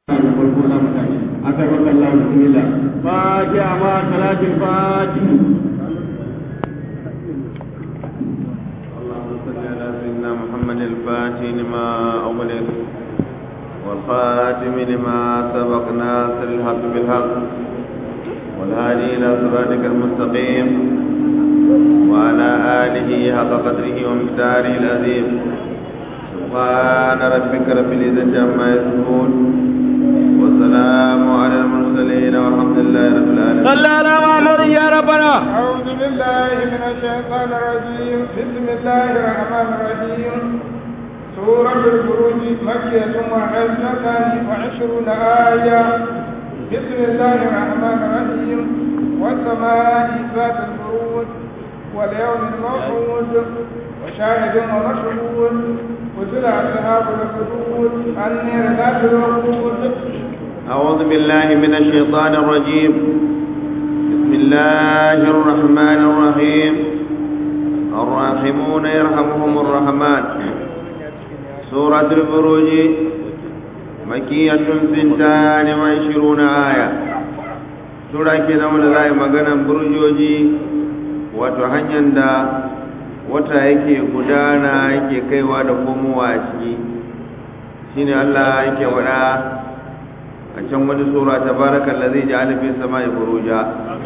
farko za mu tashi aka raka Allah bismillah fatiha ma salatul fatiha اللهم صل على سيدنا محمد الفاتح لما أغلق والخاتم لما سبق ناصر الحق بالحق والهادي إلى صراطك المستقيم وعلى آله حق قدره ومقداره العظيم سبحان ربك رب العزة عما يصفون والسلام على المرسلين والحمد لله رب العالمين صلى على محمد يا ربنا أعوذ بالله من الشيطان الرجيم بسم الله الرحمن الرحيم سورة البروج مكية وعشرة وعشرون آية بسم الله الرحمن الرحيم والسماء ذات البروج واليوم الموعود وشاهد ومشهود قتل أصحاب الحدود النير ذات الوقود أعوذ بالله من الشيطان الرجيم بسم الله الرحمن الرحيم الراحمون يرحمهم الرحمن سورة البروج مكية سنتان وعشرون آية سورة كده من ذا مغانا بروجوجي وتحنين دا wata yake gudana yake kaiwa da komowa a ciki shine Allah yake wada a can wani sura ta baraka allazi ja'ala fi samai buruja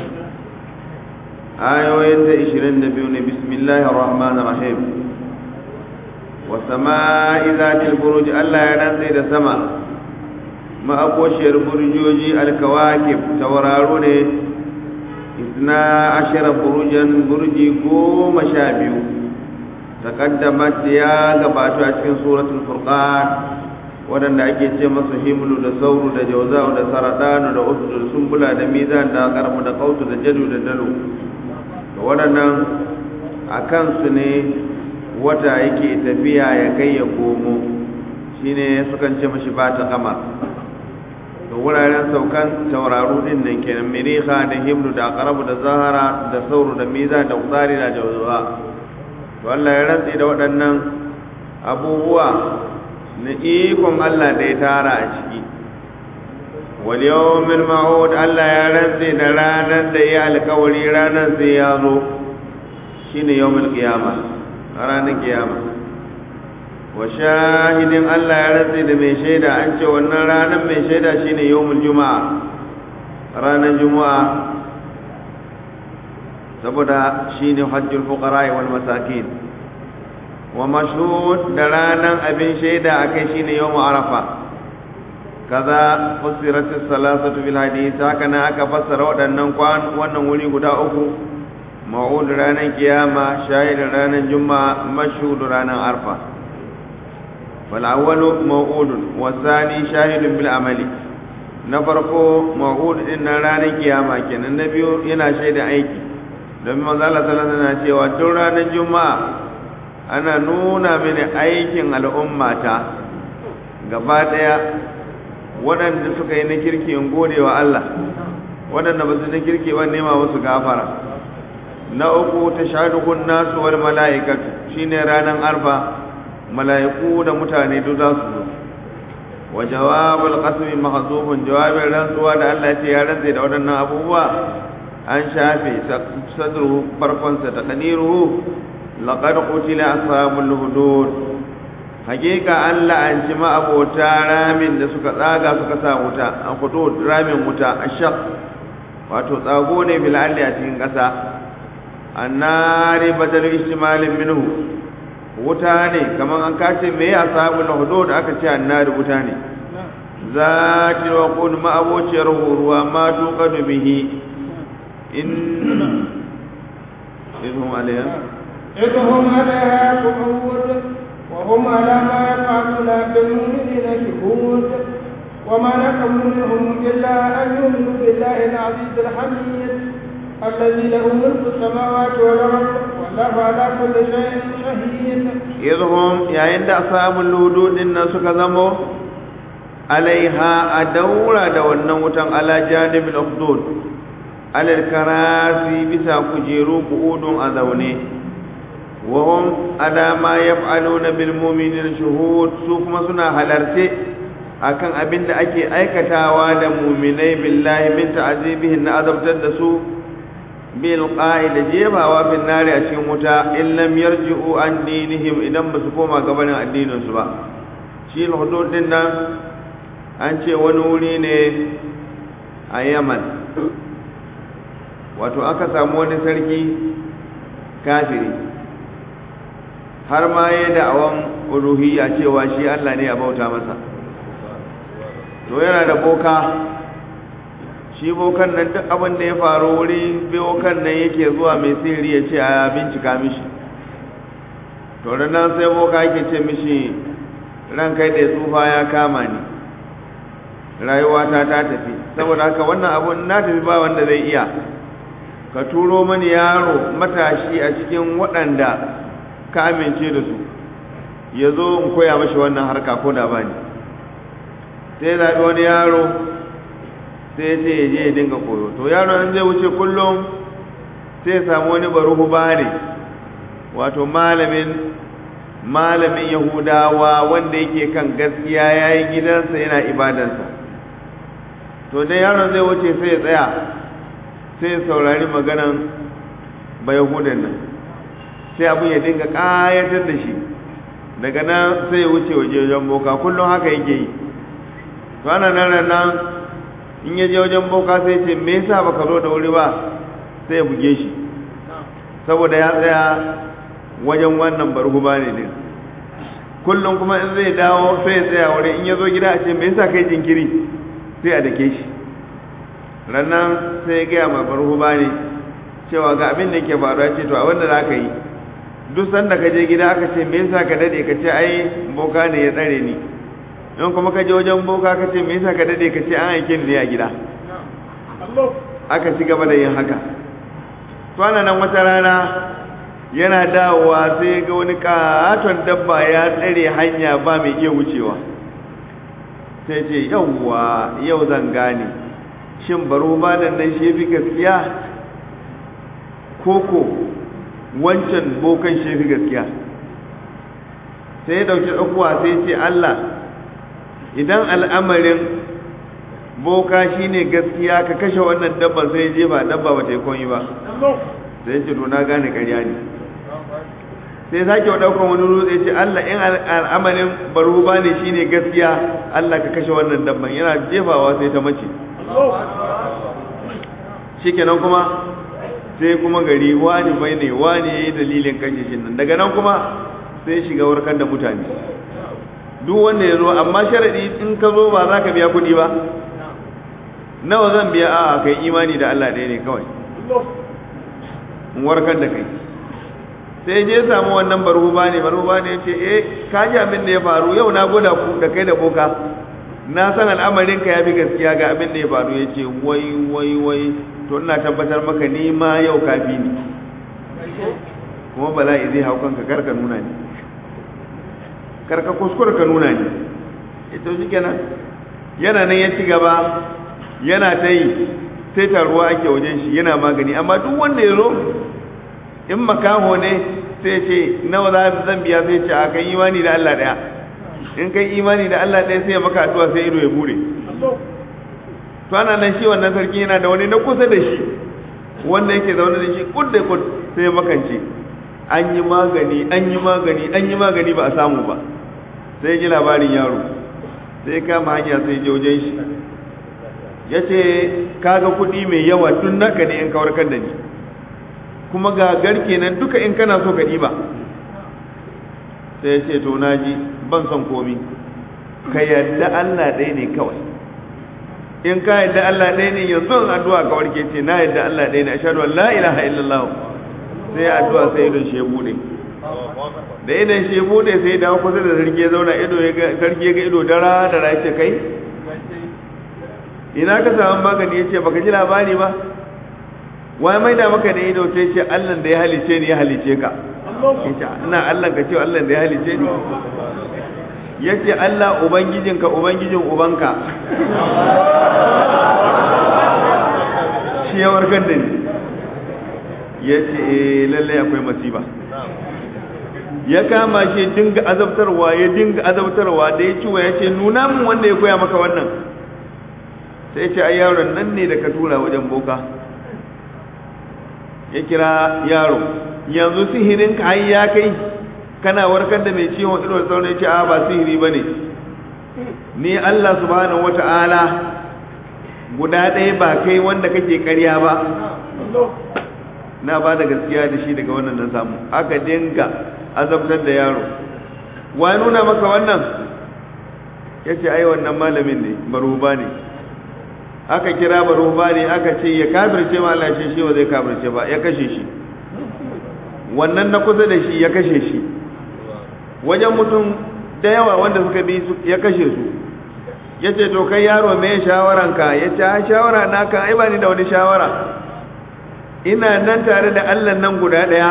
ayoyin ta 22 ne bismillahir rahmanir rahim wa samai zatil buruj Allah ya rantsa da sama ma akoshiyar burjoji alkawakib tauraro ne isna ashara burujan burji goma sha biyu taqaddamat ya gabata a cikin suratul furqan waɗanda ake ce masu himlu da sauru da jauza'u da saradanu da usu da sumbula da mizan da karmu da kautu da jadu da dalo da waɗannan a kansu ne wata yake tafiya ya kai ya komo shine sukan ce mashi ba ta kama da wuraren saukan tauraru din nan kenan miriha da himlu da karabu da zahara da sauru da mizan da usari da jauza'a to Allah ya rantsi da waɗannan abubuwa na ikon Allah da ya tara a ciki wal yawmil ma'ud Allah ya rantse da ranar da ya alkawari ranar sai ya zo shine yawmil qiyama ranar kiyama wa shahidin Allah ya rantse da mai shaida an ce wannan ranar mai shaida shine yawmul juma'a ranar juma'a saboda shine hajjul fuqara wal masakin wa mashhud da ranan abin shaida akai shine yawm arafa kaza fusirat as-salasatu bil hadith haka na aka fassara waɗannan kwan wannan wuri guda uku ma'ud ranan kiyama shahid ranan juma'a mashhud ranan arfa wal awwalu ma'ud wa thani shahidun bil amali na farko ma'ud din nan ranan kiyama kenan na biyu yana shaida aiki don manzo Allah sallallahu alaihi wasallam cewa duk ranar juma'a ana nuna mini aikin al'ummata gaba ɗaya waɗanda suka yi na kirki in gode wa Allah waɗanda ba su na kirki ba nema musu gafara na uku ta shahadukun nasu wal mala'ikatu shine ranar arfa mala'iku da mutane duk za su zo wa jawabul qasmi mahzufun jawabin rantsuwa da Allah ya ce ya rantse da waɗannan abubuwa an shafe sadruhu farkonsa ta qadiruhu laqad qutila ashabul hudud hakika an la'anci ma'abota ramin da suka tsaga suka sa wuta an hudud ramin wuta ashaq wato tsago ne bil alli a cikin kasa annari badal ihtimalin minhu wuta ne kaman an kace me ya ashabul hudud aka ce annari wuta ne zati wa qul ma'abociyar ruwa ma tuqadu bihi in idhum alayha إذ هم عليها قعود وهم على ما يفعلون بالمؤمنين شهود وما نقموا منهم إلا أن يؤمنوا بالله العزيز الحميد الذي له ملك السماوات والأرض والله على كل شيء شهيد إذ هم يا عند أصحاب الهدود الناس كذموا عليها أدورا دولنا وتن على جانب الأخدود على الكراسي بسا كجيرو قعود أذوني وهم على ما يفعلون بالمؤمنين شهود سوف ما سنا حلرتي akan abin da ake aikatawa da muminai billahi min ta'azibihin na azabtar da su bil da jebawa bin nari a cikin wuta in lam yarji'u an dinihim idan ba su koma gabanin addinin su ba shi hudud din nan an ce wani wuri ne a Yaman wato aka samu wani sarki kafiri har ma ya da'awan uluhiyya cewa shi Allah ne ya bauta masa to yana da boka shi bokan nan duk abin da ya faru wuri bokan nan yake zuwa mai sihiri ya ce a bincika mishi to nan sai boka yake ce mishi ran kai da tsufa ya kama ni rayuwata ta tafi saboda haka wannan abun na tafi ba wanda zai iya ka turo mani yaro matashi a cikin waɗanda ka amince da su ya zo in koya mashi wannan harka ko da bani sai zaɓi wani yaro sai ya ce ya je ya dinga koyo to yaro nan zai wuce kullum sai ya samu wani baruhu bane wato malamin malamin yahudawa wanda yake kan gaskiya ya yi gidansa yana ibadansa to dai yaron zai wuce sai ya tsaya sai ya saurari maganan ba yahudan nan sai abin ya dinga ƙayatar da shi daga nan sai ya wuce waje wajen boka kullum haka yake yi to ana nan nan in ya je wajen boka sai ce me yasa baka zo da wuri ba sai ya buge shi saboda ya tsaya wajen wannan barhuba ne din kullum kuma in zai dawo sai ya tsaya wuri in ya zo gida a ce me yasa kai jinkiri sai a dake shi rannan sai ya gaya ma barhuba ne cewa ga abin da yake faruwa ce to a wanda za ka yi duk sanda ka je gida aka ce me yasa ka dade ka ce ai boka ne ya tsare ni in kuma ka je wajen boka ka ce me yasa ka dade ka ce an aike ni a gida aka ci gaba da yin haka to ana nan wata rana yana dawowa sai ga wani katon dabba ya tsare hanya ba mai iya wucewa sai ce yauwa yau zan gane shin baro ba nan nan shi fi gaskiya koko wancan bokan shi fi gaskiya sai ya dauki tsakuwa sai ce Allah idan al'amarin boka shine gaskiya ka kashe wannan dabba sai je ba dabba ba ta yi koyi ba sai ce to na gane ƙarya ne sai sake wa ɗaukan wani rutse ce Allah in al'amarin baruba ne shine gaskiya Allah ka kashe wannan dabban yana jefawa sai ta mace shikenan kuma sai kuma gari wani bai ne wani yayi dalilin kashe shi nan daga nan kuma sai shiga warkar da mutane duk wanda ya zo amma sharadi in ka zo ba za ka biya kuɗi ba nawa zan biya a kai imani da Allah ɗaya ne kawai in warkar da kai sai je samu wannan barhuba ne barhuba ne ce eh ka ji abin da ya faru yau na gwada ku da kai da boka na san al'amarin ka ya fi gaskiya ga abin da ya faru ya ce wai wai wai to ina tabbatar maka ni ma yau kafi ni kuma bala'i zai hau kanka karka nuna ni karka kuskure ka nuna ni ito shi kenan yana nan ya ci gaba yana ta yi sai taruwa ake wajen shi yana magani amma duk wanda ya zo in makaho ne sai ce nawa za zan biya sai ce a kan imani da Allah daya in kai imani da Allah daya sai ya maka addu'a sai ido ya bude to ana nan shi wannan sarki yana da wani na kusa da shi wanda yake zaune da shi kud da kud sai ya makance an yi magani an yi magani an yi magani ba a samu ba sai ji labarin yaro sai kama hanya sai je wajen shi ya ce kaga kuɗi mai yawa tun naka ne in kawar kan da ni kuma ga garke nan duka in kana so ka ɗiba sai ya ce to naji ban son komi ka yadda Allah ɗaya ne kawai in ka yadda Allah ɗaya ne yanzu in addu'a ka warke ce na yadda Allah ɗaya ne ashhadu an la ilaha illallah sai addu'a sai idon shi ya bude da idon shi ya bude sai dawo kusa da sarki ya zauna ido ya ga sarki ya ga ido dara dara ya ce kai ina ka samu magani ya ce baka ji labari ba wai mai da maka da ido sai ce Allah da ya halice ni ya halice ka yace ina Allah ka ce Allah da ya halice ni yace Allah ubangijinka ubangijin ubanka shi ya warkar da ni yace eh lalle akwai masiba ya kama shi dinga azabtarwa ya dinga azabtarwa da ya ciwa ya ce nuna min wanda ya koya maka wannan sai ce ai yaron nan ne da ka tura wajen boka ya kira yaro yanzu sihirin ka har ya kai kana warkar da mai ciwon ido da sauran ya ce a ba sihiri ba ne ni Allah subhanahu wata'ala guda ɗaya ba kai wanda kake karya ba na ba da gaskiya da shi daga wannan na samu aka dinga azabtar da yaro wa nuna maka wannan ya ce ai wannan malamin ne maruba ne aka kira maruba ne aka ce ya kafirce ma Allah shi ba zai kafirce ba ya kashe shi wannan na kusa da shi ya kashe shi wajen mutum da yawa wanda suka bi su ya kashe su ya ce to kai yaro me shawaranka ya ce a shawara na kan ai ba ni da wani shawara ina nan tare da Allah nan guda ɗaya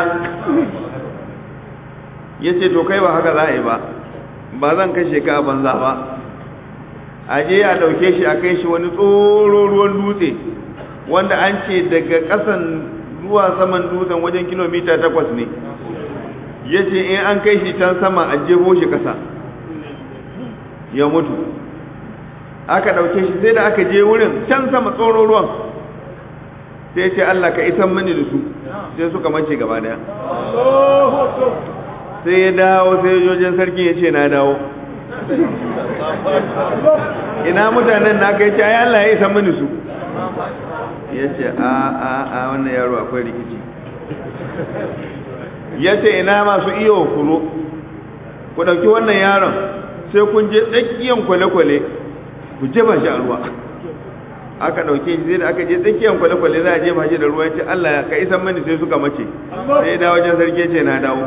ya ce to kai ba haka za a yi ba ba zan kashe ka a banza ba a je a ɗauke shi a kai shi wani tsoro ruwan dutse wanda an ce daga ƙasan zuwa saman dutsen wajen kilomita takwas ne ya ce in an kai shi can sama a jebo shi ƙasa ya mutu aka ɗauke shi sai da aka je wurin can sama tsoro ruwan sai ce Allah ka isan mani da su sai suka mace gaba daya sai ya dawo sai jojin sarki ya ce na dawo ina mutanen na kai ce ai Allah ya isan mani su ya ce a a a wannan yaro akwai rikici ya ce ina masu iyo kuro ku ɗauki wannan yaron sai kun je tsakiyan kwale-kwale ku jefa shi a ruwa aka ɗauke shi sai da aka je tsakiyan kwale-kwale za a jefa shi da ruwa ya ce Allah ka isan mani sai suka mace sai da wajen sarki ce na dawo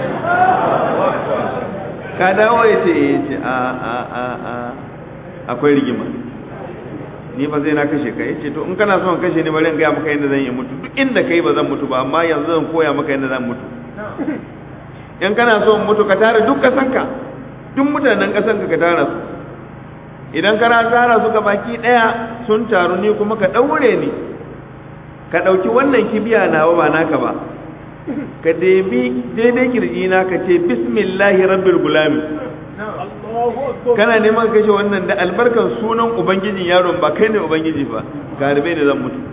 ka dawo ya ce ya ce a a a a akwai rigima ni ba zai na kashe ka ya ce to in kana son kashe ni bari in gaya maka yadda zan yi mutu duk inda kai ba zan mutu ba amma yanzu zan koya maka yadda zan mutu in kana son mutu ka tara duk kasanka duk mutanen kasanka ka tara su idan kana tara su ga baki daya sun taru ni kuma ka daure ni ka dauki wannan kibiya nawa ba naka ba ka debi daidai kirji na ka ce bismillahi rabbil gulami kana neman kashe wannan da albarkan sunan ubangijin yaron ba kai ne ubangiji ba garibai ne zan mutu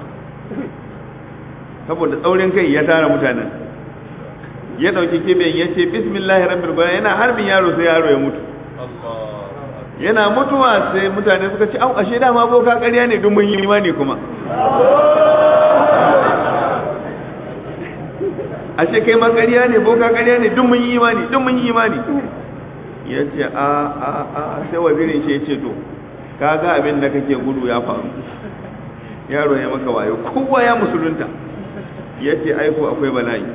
saboda tsaurin kai ya tara mutanen ya dauki kibiyan ya ce bismillahi rabbil gulami yana harbin yaro sai yaro ya mutu yana mutuwa sai mutane suka ce au ashe dama boka ƙarya ne don mun yi imani kuma ashe kai ma ƙarya ne boka ƙarya ne don mun yi imani don mun yi imani ya ce a a a sai wazirin shi ya ce to ka ga abin da kake gudu ya faru yaro ya maka wayo kowa ya musulunta ya ce aiko akwai bala'i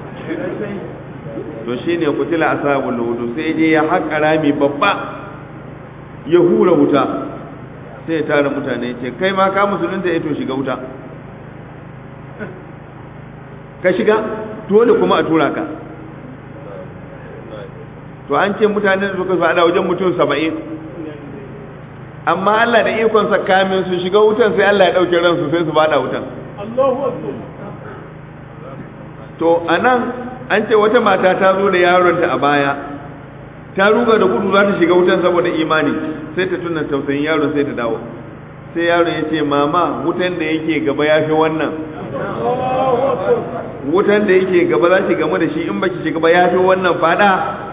to shine kutila ashabul wudu sai je ya haƙa rami babba ya hura wuta sai ya tara mutane ce kai ma ka musulunta ya to shiga wuta ka shiga dole kuma a tura ka to an ce mutane da suka fada wajen mutum saba'in amma Allah da ikonsa kamin su shiga wutan sai Allah ya ɗauke ransu sai su fada wutan to anan an ce wata mata ta zo da yaronta a baya ta ruga da gudu za ta shiga wutan saboda imani sai ta tuna tausayin yaron sai ta dawo sai yaron ya ce mama wutan da yake gaba ya fi wannan wutan da yake gaba za ki gamu da shi in baki shiga ba ya fi wannan fada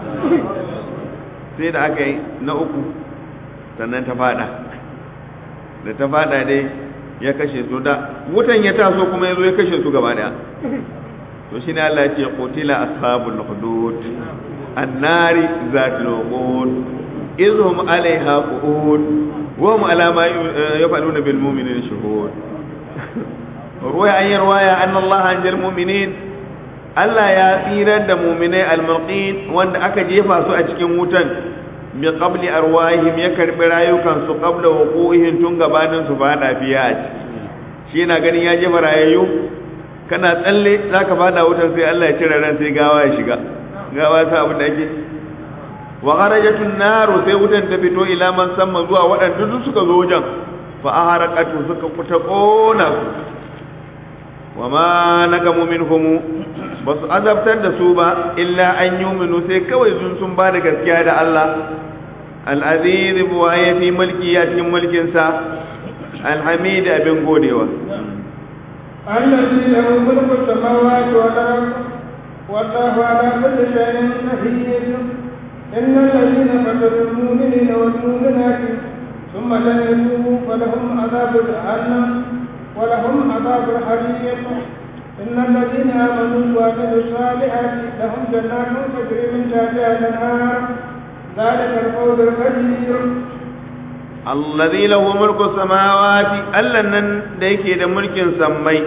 sai da aka yi na uku sannan ta fada da ta fada dai ya kashe su da wutan ya taso kuma ya zo ya kashe su gaba daya to shi ne Allah ya ce qutila ashabul hudud annari zatul waqud izhum alaiha qu'ud wa hum ala ma yaf'aluna bil mu'minina shuhud ruwaya an yarwaya anna Allah anjal mu'minin Allah ya tsirar da mu'minai al-mulqin wanda aka jefa su a cikin wutan bi qabli arwahihim ya karbi rayukan su qabla wuqu'ihim tun gabanin su fada fiya shi yana ganin ya jefa rayayyu kana tsalle zaka fada wutan sai Allah ya cire ran sai gawa ya shiga gawa ta abin da ake wa kharajatun naru sai wutan ta fito ila man samma zuwa waɗanda duk suka zo wajen fa aharaqatu suka kuta kona su wa ma nakamu minhum ba su azabtar da su ba illa an yuminu sai kawai sun sun ba da gaskiya da Allah al-aziz buwaye fi mulki ya cikin mulkinsa al-hamid abin godewa الذي له ملك السماوات والأرض والله على كل شيء شهيد إن الذين قتلوا المؤمنين والمؤمنات ثم لم يتوبوا فلهم عذاب جهنم ولهم عذاب الحريق إن الذين آمنوا وعملوا الصالحات لهم جنات تجري من تحتها الأنهار ذلك الفوز الكبير alladhi lahu mulku samawati Allah nan da yake da mulkin sammai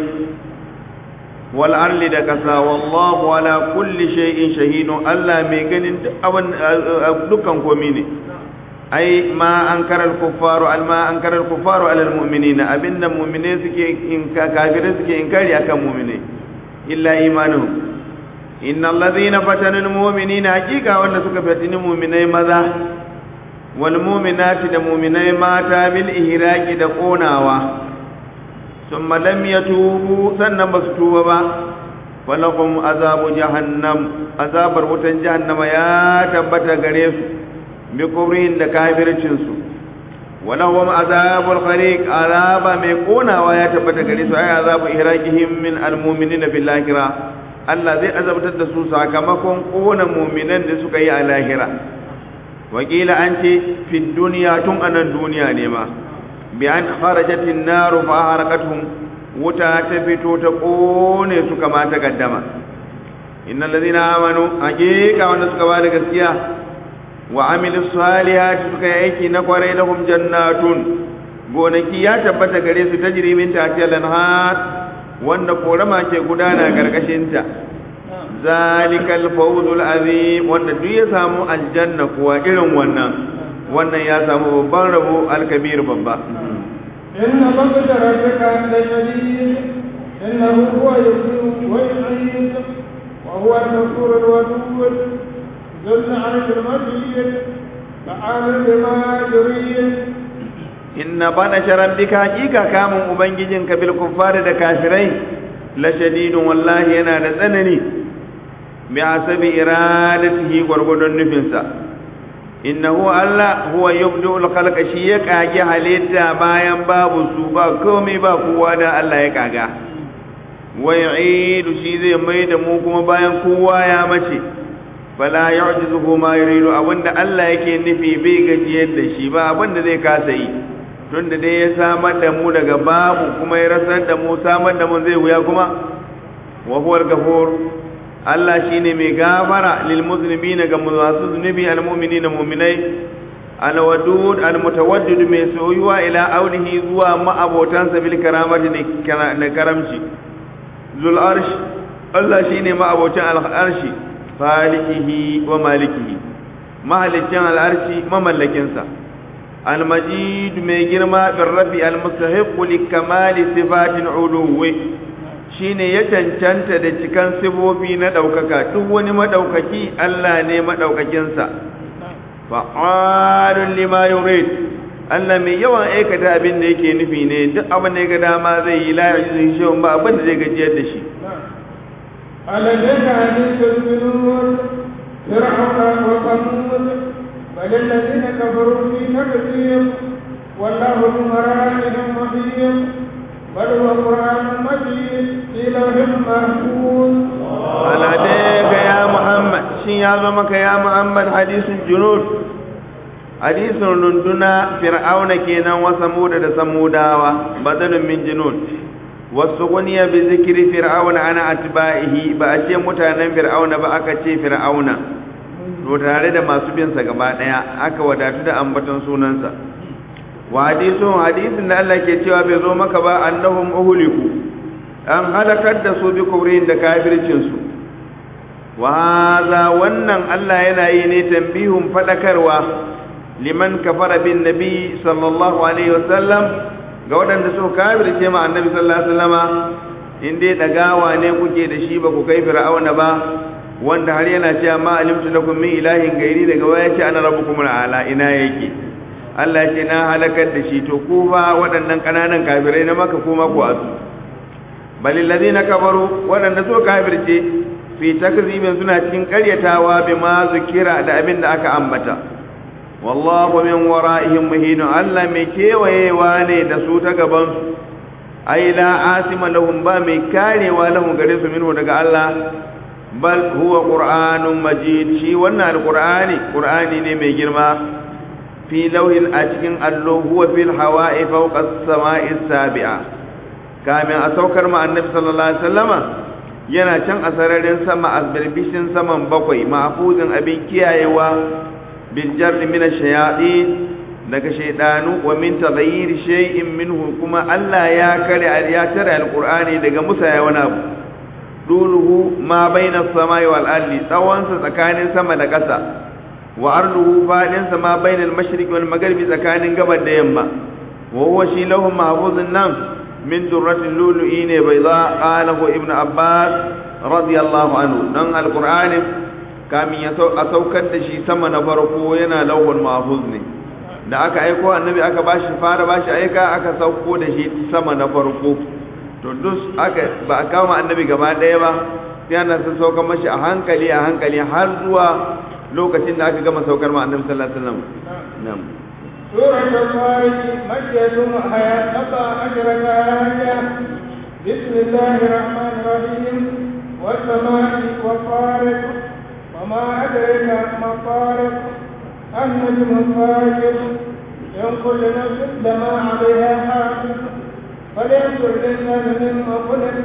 wal arli da kasa wallahu ala kulli shay'in shahidun Allah mai ganin duk abin dukkan komai ne ai ma ankara al kuffaru al ma ankara al kuffaru ala al mu'minina abinda mu'mine suke in kafirai suke inkari akan mu'mine illa imanuhum innal ladhina fatanu al mu'minina haqiqa wanda suka fatini mu'minai maza والمؤمنات da muminai mata bil ihraqi da konawa thumma lam yatubu sannan basu tuba ba falakum azabu jahannam azabar wutan jahannama ya tabbata gare su bi kubrin da kafircin su walahum azabul khariq azaba mai konawa ya tabbata gare su ay azabu ihraqihim min almu'minina bil akhirah Allah zai azabtar da su sakamakon kona muminan da suka yi a lahira wakila an ce fi duniya tun anan duniya ne ma bi an kharajatin naru fa harakatuhum wuta ta fito ta kone su kama ta gaddama innal ladina amanu haqiqa wanda suka bada gaskiya wa amilu salihati suka yi aiki na kwarai lahum jannatun gonaki ya tabbata gare su tajri min tahtiha al-anhar wanda korama ke gudana karkashin ta zalikal fawzul azim wanda duk ya samu aljanna kuwa irin wannan wannan ya samu babban rabo alkabir babba inna baqda rabbika la shadid innahu huwa yuhyi wa yumiit wa huwa al-ghafur al-wadud dhul 'arsh al-majid fa'al bima yurid inna bana rabbika hakika kamun ubangijinka bil kuffari da kafirai la shadidun wallahi yana da tsanani bi hasabi iradatihi gwargwadon nufinsa innahu Allah huwa yubdi'ul khalqa shi ya kage halitta bayan babu su ba komai ba kowa da Allah ya kaga wa yu'idu shi zai mai da mu kuma bayan kowa ya mace fala yu'jizuhu ma yuridu abinda Allah yake nufi bai gajiyar da shi ba abinda zai kasa yi tunda dai ya samar da mu daga babu kuma ya rasar da mu samar da mu zai wuya kuma wa huwa al-ghafur Allah shine mai gafara lil muslimina ga masu zunubi al mu'minina mu'minai al wadud al mutawaddid mai soyuwa ila aulihi zuwa ma'abotansa bil karamati da karamci zul arsh Allah shine ma'abocin al arshi falikihi wa malikihi mahalicin al arshi mamallakinsa al majid mai girma bir rafi al mustahiq li kamali sifatin uluwi shine ya cancanta da cikan sifofi na ɗaukaka duk wani maɗaukaki Allah ne maɗaukakinsa fa'alun lima yurid Allah mai yawan aikata abin da yake nufi ne duk abin da ya ga dama zai yi la yuzi shi ba abin da zai gajiyar da shi ألديك حديث الجنود فرعون وثمود بل الذين كفروا في تكذيب والله بمراحل محيط بل هو قرآن مجيد في لوح محفوظ عليك يا محمد شين يا زمك يا محمد حديث الجنود حديث رندنا فرعون كينا وثمود da samudawa badalun min junud wasu guniya bi zikri fir'auna ana atba'ihi ba a ce mutanen fir'auna ba aka ce fir'auna to tare da masu bin sa gaba daya aka wadatu da ambaton sunansa wa hadisun hadisin da Allah ke cewa bai zo maka ba annahum uhliku an halakar da su bi kubrin da kafircin su wa hadha wannan Allah yana yi ne tambihun fadakarwa liman kafara bin nabi sallallahu alaihi wasallam ga waɗanda suka kafirce ma annabi sallallahu alaihi wasallama in dai dagawa ne kuke da shi ba ku kai fir'auna ba wanda har yana cewa ma alimtu lakum min ilahin gairi daga waya ce ana rabbukum ala ina yake Allah ce na halakar da shi to ku fa waɗannan ƙananan kafirai na maka kuma ku asu balil ladina kafaru waɗanda so kafirce fi takzibin suna cikin karyatawa bima zikira da abin da aka ambata wallahu min wara'ihim muhinun Allah mai kewayewa ne da su ta gaban su ai la asima lahum ba mai karewa lahum gare su minhu daga Allah bal huwa qur'anun majid shi wannan alqur'ani qur'ani ne mai girma fi lauhin a cikin allo huwa fil hawa'i fawqa as-sama'i as-sabi'a kamin a saukar ma annabi sallallahu alaihi wasallama yana can a sararin sama a birbishin saman bakwai mahfuzin abin kiyayewa bil jarri min ash-shayatin daga shaydanu wa min taghayyir shay'in minhu kuma Allah ya kare ya tare alqur'ani daga musaya wani abu duluhu ma baina as-samai wal ardi tsawonsa tsakanin sama da ƙasa wa arduhu fadinsa ma bainal mashriqi wal magharibi tsakanin gabar da yamma wa huwa shi lahu mahfuzun nan min durratin lulu'i ne bai za qalahu ibn abbas radiyallahu anhu dan alqur'ani kamin ya a saukar da shi sama na farko yana lawhul mahfuz ne da aka aiko annabi aka bashi fara bashi aika aka sauko da shi sama na farko to dus aka ba a kama annabi gaba ɗaya ba sai ana sun sauka mashi a hankali a hankali har zuwa lokacin da aka gama saukar ma annabi sallallahu alaihi wasallam na'am سورة الخارج مكية وهي سبع عشرة آية بسم الله الرحمن الرحيم والسماء والطارق وما أدرك ما الطارق النجم الطارق إن كل نفس لما عليها حافظ فلينظر الإنسان مما خلق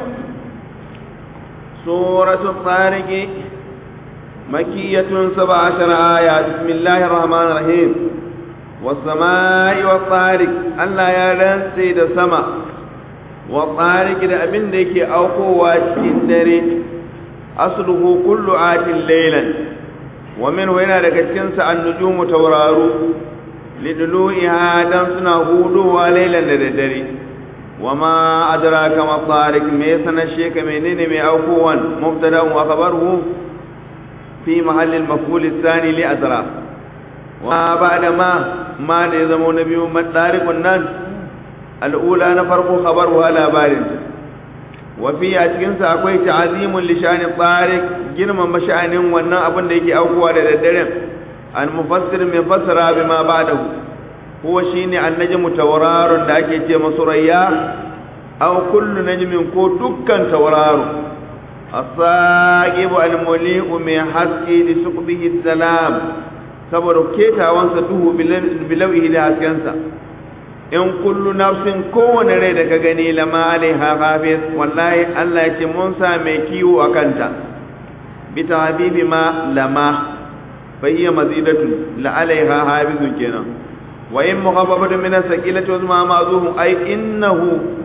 سورة الطارق مكية سبع عشر آية بسم الله الرحمن الرحيم والسماء والطارق Allah ya rantse da sama والطارق da abin da yake aukowa cikin dare asluhu kullu atin laylan wa minhu yana daga cikin sa an-nujumu tawraru lidlu'iha dan suna huduwa laylan da daddare وما أدراك ما الطارق ميسنا الشيك منين مي أوكوان مبتدا وخبره في محل المفعول الثاني لأدراك وما بعد ما ما نظم نبي من طارق الناس الأولى نفرق خبرها لا بارد وفي أتكنس أكوي تعظيم لشان الطارق جرم مشأن وانا أبن ديكي أوكوا لدرم المفسر من فسر بما بعده huwa shine annajmu tawararun da ake ce masu rayya aw kullu najmin ko dukkan tawararo as-saqibu al-muli'u min haski li suqbihi salam saboda ketawansa duhu bilawihi da haskensa in kullu nafsin kowane rai da ka gani lama alaiha hafiz wallahi Allah ya ce mun sa mai kiwo a kanta bi habibi ma lama fa hiya mazidatun la alaiha hafizun kenan وإن مخففة من الثقيلة وزما معذوف أي إنه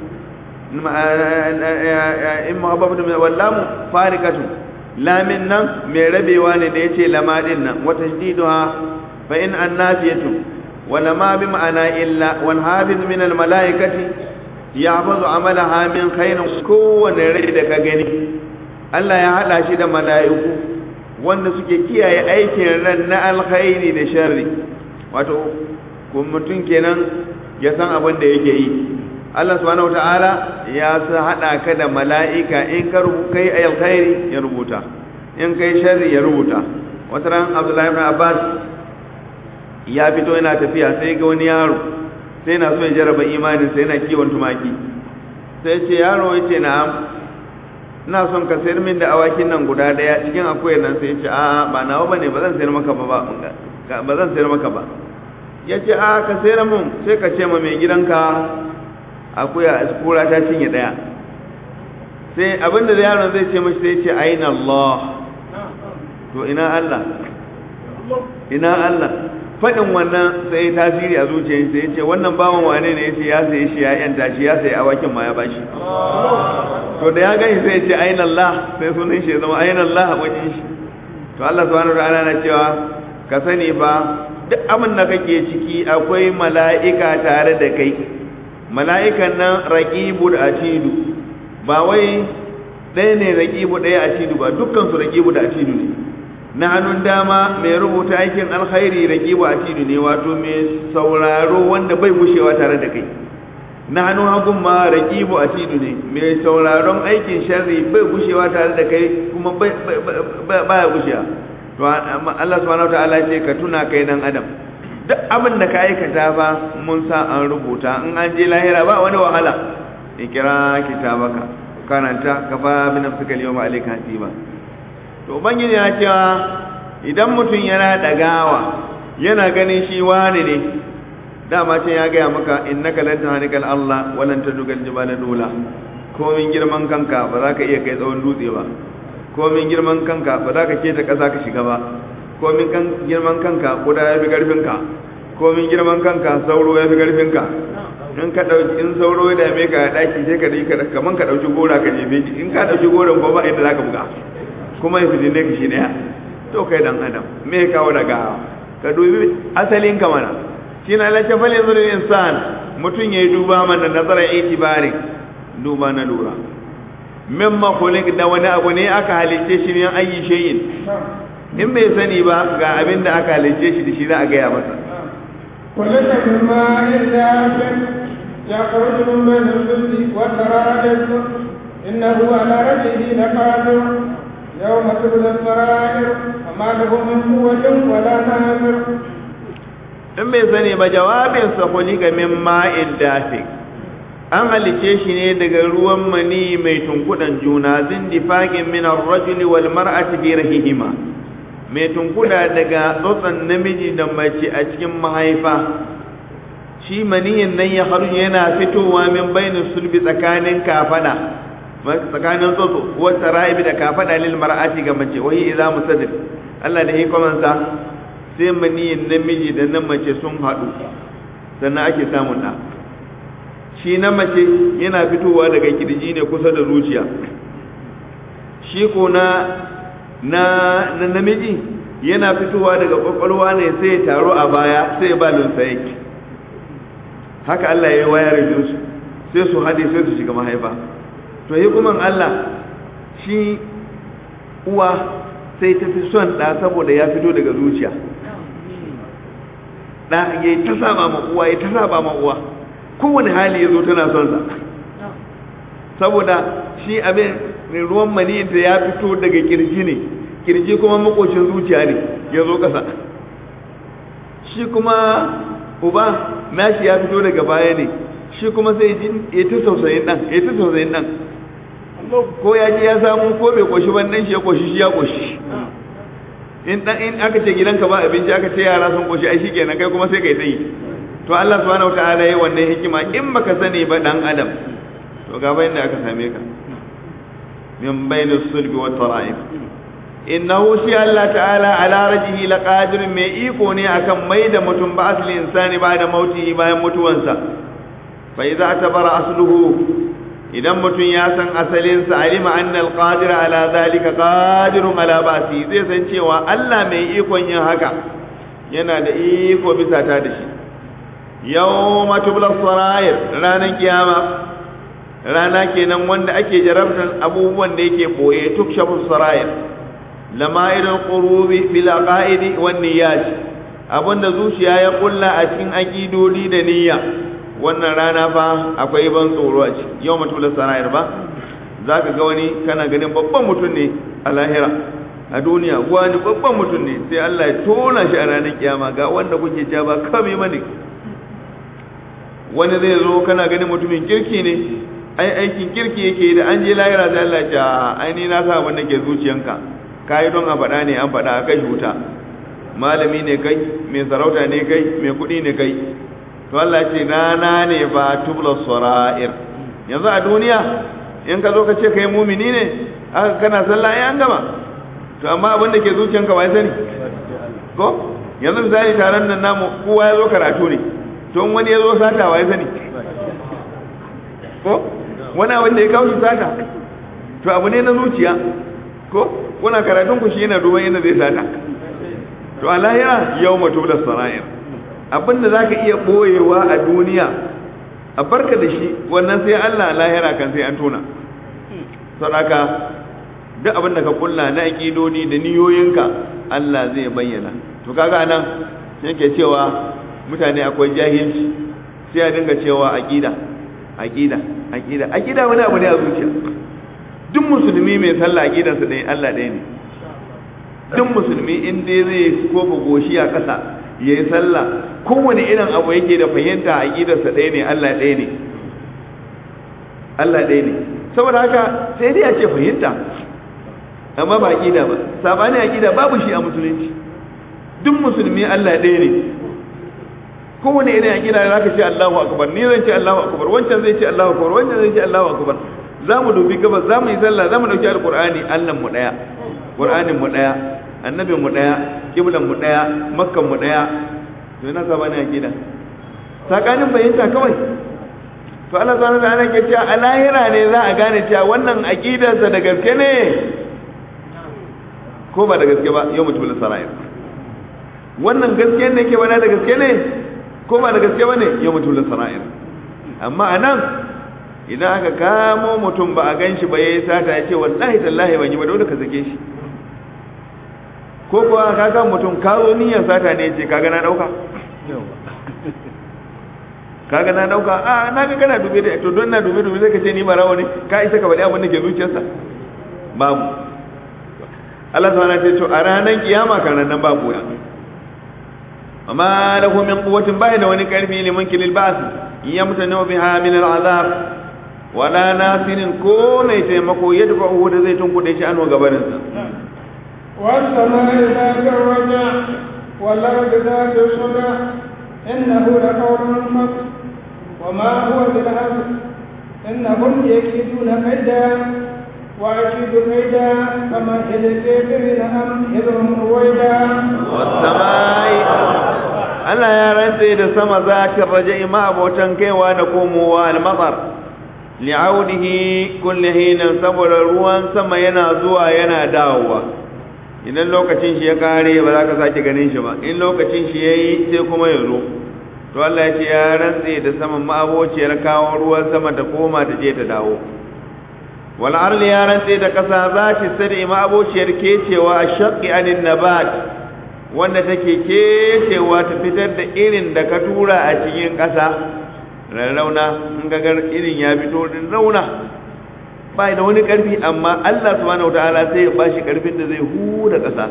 إن مخففة من واللام فارقة لا منا من ربي وان ديتي لما دينا وتشديدها فإن النافية ولما بمعنى إلا والحافظ من الملائكة يحفظ عملها من خير كون ريدك gani Allah ya haɗa shi da mala'iku wanda suke kiyaye aikin ran na alkhairi da sharri wato kun mutum kenan ya san abin da yake yi Allah subhanahu wataala ya sa hada ka da mala'ika in ka kai alkhairi ya rubuta in kai sharri ya rubuta wata ran Abdullahi ibn Abbas ya fito yana tafiya sai ga wani yaro sai na so ya jarraba imanin sai yana kiwon tumaki sai ce yaro yace na'am ina son ka sayar min da awakin nan guda daya cikin akwai nan sai ya ce a'a ba nawa bane ba zan sayar maka ba ba zan sayar maka ba ya ce a ka sayar mun sai ka ce ma mai gidanka akuya kura ta cinye daya sai abinda da yaron zai ce mashi sai ce aina Allah to ina Allah ina Allah faɗin wannan sai tasiri a zuciyar sai ya ce wannan bawan wane ne ya ce ya sayi shi ya yanta shi ya sayi awakin ma ya bashi to da ya gani sai ya ce aina Allah sai sunan shi ya zama aina Allah a wajen shi to Allah subhanahu wa ta'ala na cewa ka sani fa duk abin da kake ciki akwai mala'ika tare da kai mala'ikan nan raqibu da atidu ba wai ɗaya ne raqibu ɗaya atidu ba dukkan su raqibu da atidu ne na hannun dama mai rubuta aikin alkhairi raqibu atidu ne wato mai sauraro wanda bai mushewa tare da kai na hannun hagun ma raqibu atidu ne mai sauraron aikin sharri bai gushewa tare da kai kuma ba ya gushewa to Allah subhanahu wataala ce ka tuna kai dan adam duk abin da ka aikata ba mun sa an rubuta in an je lahira ba wani wahala ikira kitabaka karanta ka fa min nafsika al-yawma alayka hasiba to ubangiji ya cewa idan mutum yana dagawa yana ganin shi wani ne dama ce ya gaya maka innaka lan tahnikal Allah wa lan tadugal jibala dula komin girman kanka ba za ka iya kai tsawon dutse ba komin girman kanka ba za ka keta ƙasa ka shiga ba komin girman kanka kuda ya fi ƙarfinka komin girman kanka sauro ya fi ƙarfinka in ka ɗauki in sauro ya dame ka a ɗaki sai ka dai kaman ka ɗauki gora ka jefe shi in ka ɗauki goron ko ba inda za ka buga kuma ya fitine ka shi ɗaya to kai dan adam me ya kawo daga ka dubi asalin ka mana shi na lace fal yanzu insan mutum ya yi duba mana nazarar itibari duba na lura mimma khuliq da wani abu ne aka halice shi ne ayi shayin in bai sani ba ga abin da aka halice shi da shi za a gaya masa خلق من ماء دافئ يخرج من بين الصلب والترائب إنه على رجله لقادر يوم تبلى السرائر وما له من قوة ولا ناصر in bai sani ba jawabinsa khuliqa min ma'in dafi an halice shi ne daga ruwan mani mai tunkudan juna zindifaqin min ar-rajuli wal mar'ati fi rahihima mai tunkuda daga tsotsan namiji da mace a cikin mahaifa shi maniyin nan ya haru yana fitowa min bainin sulbi tsakanin kafada tsakanin tsotso wata ra'ibi da kafada lil mar'ati ga mace wahi idza musaddiq Allah da hikamansa sai maniyin namiji da na mace sun haɗu sannan ake samun ɗa shi na mace yana fitowa daga kirji ne kusa da zuciya shi ko na na namiji yana fitowa daga kwakwalwa ne sai ya taro a baya sai ya ba lunsaye haka Allah ya yi wayar su sai su haɗe sai su shiga mahaifa to hukuman Allah shi uwa sai ta fi son ɗa saboda ya fito daga zuciya ɗa ya yi ta saba ma uwa ya ta saba ma uwa kowane hali ya zo tana son sa saboda shi abin ruwan mani da ya fito daga kirji ne kirji kuma makocin zuciya ne ya zo ƙasa shi kuma uba nashi ya fito daga baya ne shi kuma sai ji ya ta tausayin ɗan ya ta tausayin ɗan ko ya ji ya samu ko bai koshi ban ɗan shi ya koshi shi ya koshi in dan in aka ce gidanka ba abinci aka ce yara sun koshi ai shikenan kai kuma sai kai tsayi to Allah subhanahu wataala yayi wannan hikima in baka sani ba dan adam to ga bayan da aka same ka min bainus sulbi wat tara'ib innahu shi Allah ta'ala ala rajihi laqadir mai iko ne akan mai da mutum ba asli insani ba da mauti bayan mutuwansa fa idza tabara asluhu idan mutum ya san asalinsa alima anna alqadir ala zalika qadirun ala ba'si zai san cewa Allah mai ikon yin haka yana da iko bisa ta da shi yawma tubla sarair ranar kiyama rana kenan wanda ake jarabtan abubuwan da yake boye tukshafu sarair lama'irul qurubi bil aqaidi wan niyyat abinda zuciya ya kulla a cikin akidodi da niyya wannan rana fa akwai ban tsoro a ciki yau mutum sarayar ba za ka ga wani kana ganin babban mutum ne a lahira a duniya wani babban mutum ne sai Allah ya tona shi a ranar kiyama ga wanda kuke ja ba kame mani wani zai zo kana ganin mutumin kirki ne ai aikin kirki yake da an je lahira sai Allah ya ce ai ni na sa abin da ke zuciyanka kai don a faɗa ne an faɗa a kai wuta malami ne kai mai sarauta ne kai mai kuɗi ne kai to Allah ce rana ne ba tubla sara'ir yanzu a duniya in ka zo ka ce kai mumini ne aka kana sallah ai an gama to amma abin da ke zuciyanka wai sani ko yanzu misali taron nan namu kowa ya zo karatu ne to in wani ya zo sata wai sani ko wani abin da ya kawo shi sata to abu ne na zuciya ko kuna karatun ku shi yana duban yadda zai sata to a lahira yau mutu da sara'ir abinda za ka iya ɓoyewa a duniya a barka da shi wannan sai Allah lahira kan sai an tona sadaka duk abinda ka kulla na aƙidodi da niyoyinka Allah zai bayyana to kaga nan yake cewa mutane akwai jahilci sai a dinga cewa aƙida aqida aqida aqida wani abu ne a zuciya duk musulmi mai sallah aqidarsa ɗaya Allah ɗaya ne duk musulmi in dai zai kofa goshi a ƙasa yayi sallah kowane irin abu yake da fahimta aqidarsa ɗaya ne Allah ɗaya ne Allah ɗaya ne saboda haka sai dai a ce fahimta amma ba aqida ba sabani aqida babu shi a musulunci duk musulmi Allah ɗaya ne kowane irin aqida da zaka ce Allahu akbar ni zan ce Allahu akbar wancan zai ce Allahu akbar wancan zai ce Allahu akbar za mu dubi gabas za mu yi sallah za mu dauki alqur'ani Allah mu daya qur'anin mu daya annabin mu daya kiblan mu daya makkan mu daya to ina sabani aqida sakanin bayyanta kawai to Allah subhanahu wa ta'ala ke cewa a lahira ne za a gane cewa wannan aqidarsa da gaske ne ko ba da gaske ba yau mutum sara'ir wannan gaske ne ke bada da gaske ne ko ba da gaske ba ne yau mutum sara'ir amma a nan idan aka kamo mutum ba a gan shi ba ya yi sata ya ce wallahi tallahi ban yi ba dole ka sake shi ko kuwa ka kamo mutum ka zo niyyar sata ne ce ka gana dauka ka gana dauka a na ga kana dube da to don na dube dube zai ka ce ni ba rawa ne ka isa ka faɗi abin da ke zuciyarsa babu Allah subhanahu wa ta'ala a ranar kiyama kan nan babu ya amma lahu min quwwatin bai da wani karfi liman kilil ba'th yamtanu biha min al'azab wala nasirin ko mai taimako ya dafa uhu da zai tunkuɗe shi an gabarin sa والسماء ذات الرجع والأرض ذات الصدع إنه لقول الحق وما هو بالهزل إنهم يكيدون كيدا وأكيد كيدا كما كيد الكافرين أمهلهم رويدا والسماء Allah ya rantse da sama zakin raja'i ma abotan kaiwa da komowa al-matar li'audihi kulli hinan saboda ruwan sama yana zuwa yana dawowa idan lokacin shi ya kare ba za ka sake ganin shi ba in lokacin shi yayi sai kuma ya zo to Allah ya ce ya rantse da saman ma abociyar kawo ruwan sama ta koma ta je ta dawo wal arli ya rantse da kasa za ta sadi ma abociyar kecewa shaqqi anin nabat wanda take kecewa ta fitar da irin da ka tura a cikin kasa rarrauna in ga irin ya fito din rauna ba da wani karfi amma Allah subhanahu wataala sai ya bashi karfin da zai huda kasa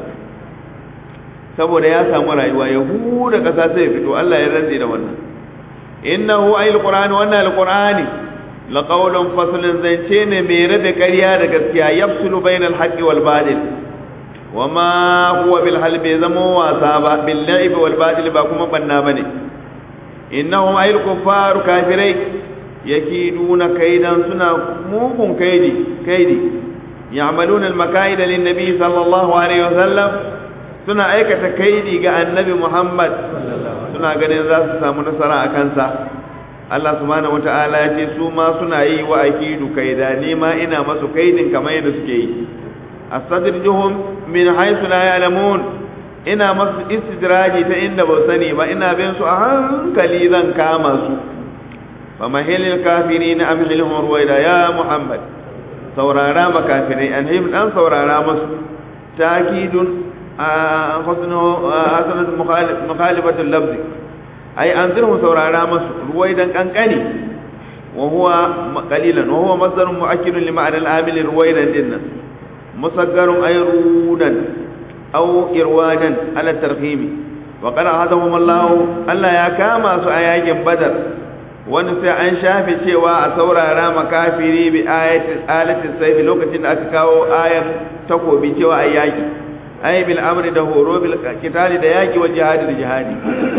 saboda ya samu rayuwa ya huda kasa sai ya fito Allah ya rantse da wannan innahu ayil qur'ani wannan alqur'ani laqawlun faslun zance ne mai rabe ƙarya da gaskiya yafsulu bainal haqqi wal batil wama huwa bil hal bai zamo wasa ba bil la'ib wal batil ba kuma banna bane innahum ayil kuffar kafirai yakiduna kaidan suna mugun kaidi kaidi ya'maluna al makaida lin nabi sallallahu alaihi wasallam suna aikata kaidi ga annabi Muhammad suna ganin za su samu nasara a kansa Allah subhanahu wata'ala ya ce su ma suna yi wa akidu kaida ni ma ina masu kaidin kamar yadda suke yi astadrijuhum min haythu la ya'lamun ina masu istidraji ta inda ba sani ba ina bin su a hankali zan kama su fa mahilil kafirin amhilhum ruwaida ya Muhammad saurara makafirai anhim dan saurara masu takidun حسن حسن مخالفة اللفظ أي أنزله سورارا مس رويدا كنكني وهو قليلا وهو مصدر مؤكد لمعنى العامل رويدا جدا مصغر أي رودا أو إروادا على الترخيم وقال هذهم الله ألا يا كاما سؤايا بدر wani sai an shafe cewa a saurara makafiri bi ayatin saifi lokacin da aka kawo ayar takobi cewa a yaki ay bil amri da horo bil qitali da yaki wa jihadi da jihadi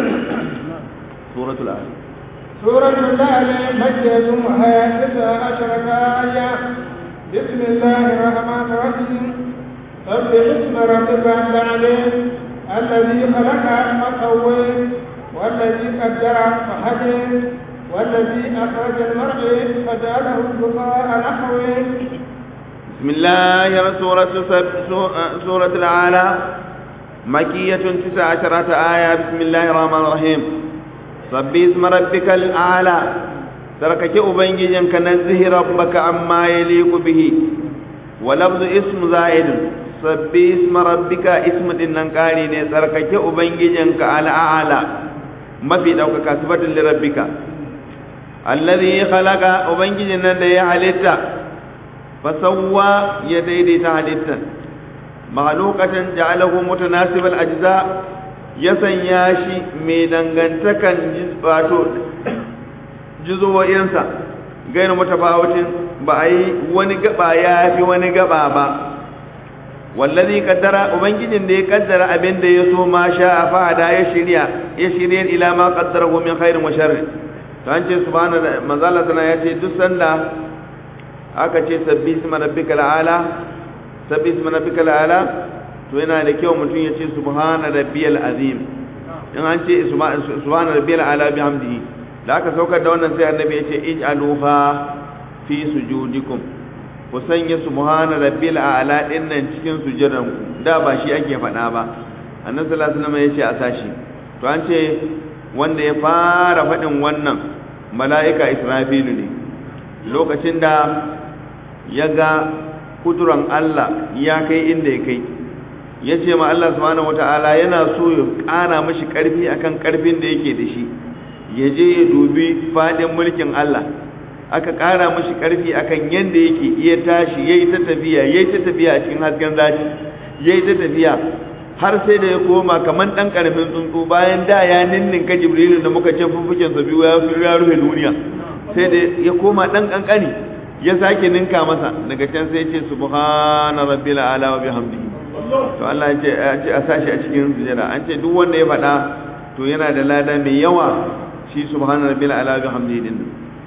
suratul al suratul al makkiyatun wa hiya tis'a asharata aya bismillahir rahmanir rahim sabbih isma rabbika al-alim alladhi khalaqa fasawwa والذي قدر فهدى والذي أخرج المرعى فجعله غثاء نحوه بسم الله سورة سورة العالى مكية تسع عشرة آية بسم الله الرحمن الرحيم صبي اسم ربك الأعلى تركك أبنجيجن كنزه ربك عما يليق به ولفظ اسم زائد صبي اسم ربك اسم دننكاري تركك أبنجيجن كالأعلى ما في دوك كسبة لربك allazi khalaqa ubangijin nan da ya halitta fasawwa ya daidaita halittan mahalukatan ja'alahu mutanasibal ajza ya sanya shi mai dangantakan wato juzuwoyinsa gairu mutafawatin ba a yi wani gaba ya fi wani gaba ba wallazi kaddara ubangijin da ya kaddara abin da ya so ma sha a fada ya shirya ya shirya ila ma kaddara min khairin wa sharri to an ce subhana manzala sana ya ce duk sanda aka ce sabbi isma rabbikal ala sabbi isma rabbikal ala to yana da kyau mutum ya ce subhana rabbiyal azim in an ce subhana rabbiyal ala bihamdihi da aka saukar da wannan sai annabi ya ce ij'aluha fi sujudikum ku sanya subhana rabbil a'la din nan cikin sujudan ku da ba shi ake faɗa ba annabi sallallahu alaihi wasallam ya ce a sashi to an ce wanda ya fara faɗin wannan mala'ika israfilu ne lokacin da ya ga kuduran Allah ya kai inda ya kai ya ce ma Allah subhanahu wata'ala yana so ya ƙara mashi ƙarfi akan ƙarfin da yake da shi ya je ya dubi faɗin mulkin Allah aka ƙara mashi ƙarfi akan yadda yake iya tashi ya yi ta tafiya ya yi ta tafiya a cikin hasken zafi ya yi ta tafiya har sai da ya koma kamar ɗan ƙaramin tsuntsu bayan da ya ninninka jibrilu da muka ce fuffuken sa biyu ya rufe duniya sai da ya koma ɗan ƙanƙani ya sake ninka masa daga can sai ce subhana rabbil ala wa bihamdihi to Allah ya ce a sashi a cikin sujada an ce duk wanda ya faɗa to yana da lada mai yawa shi subhana rabbil ala wa bihamdihi din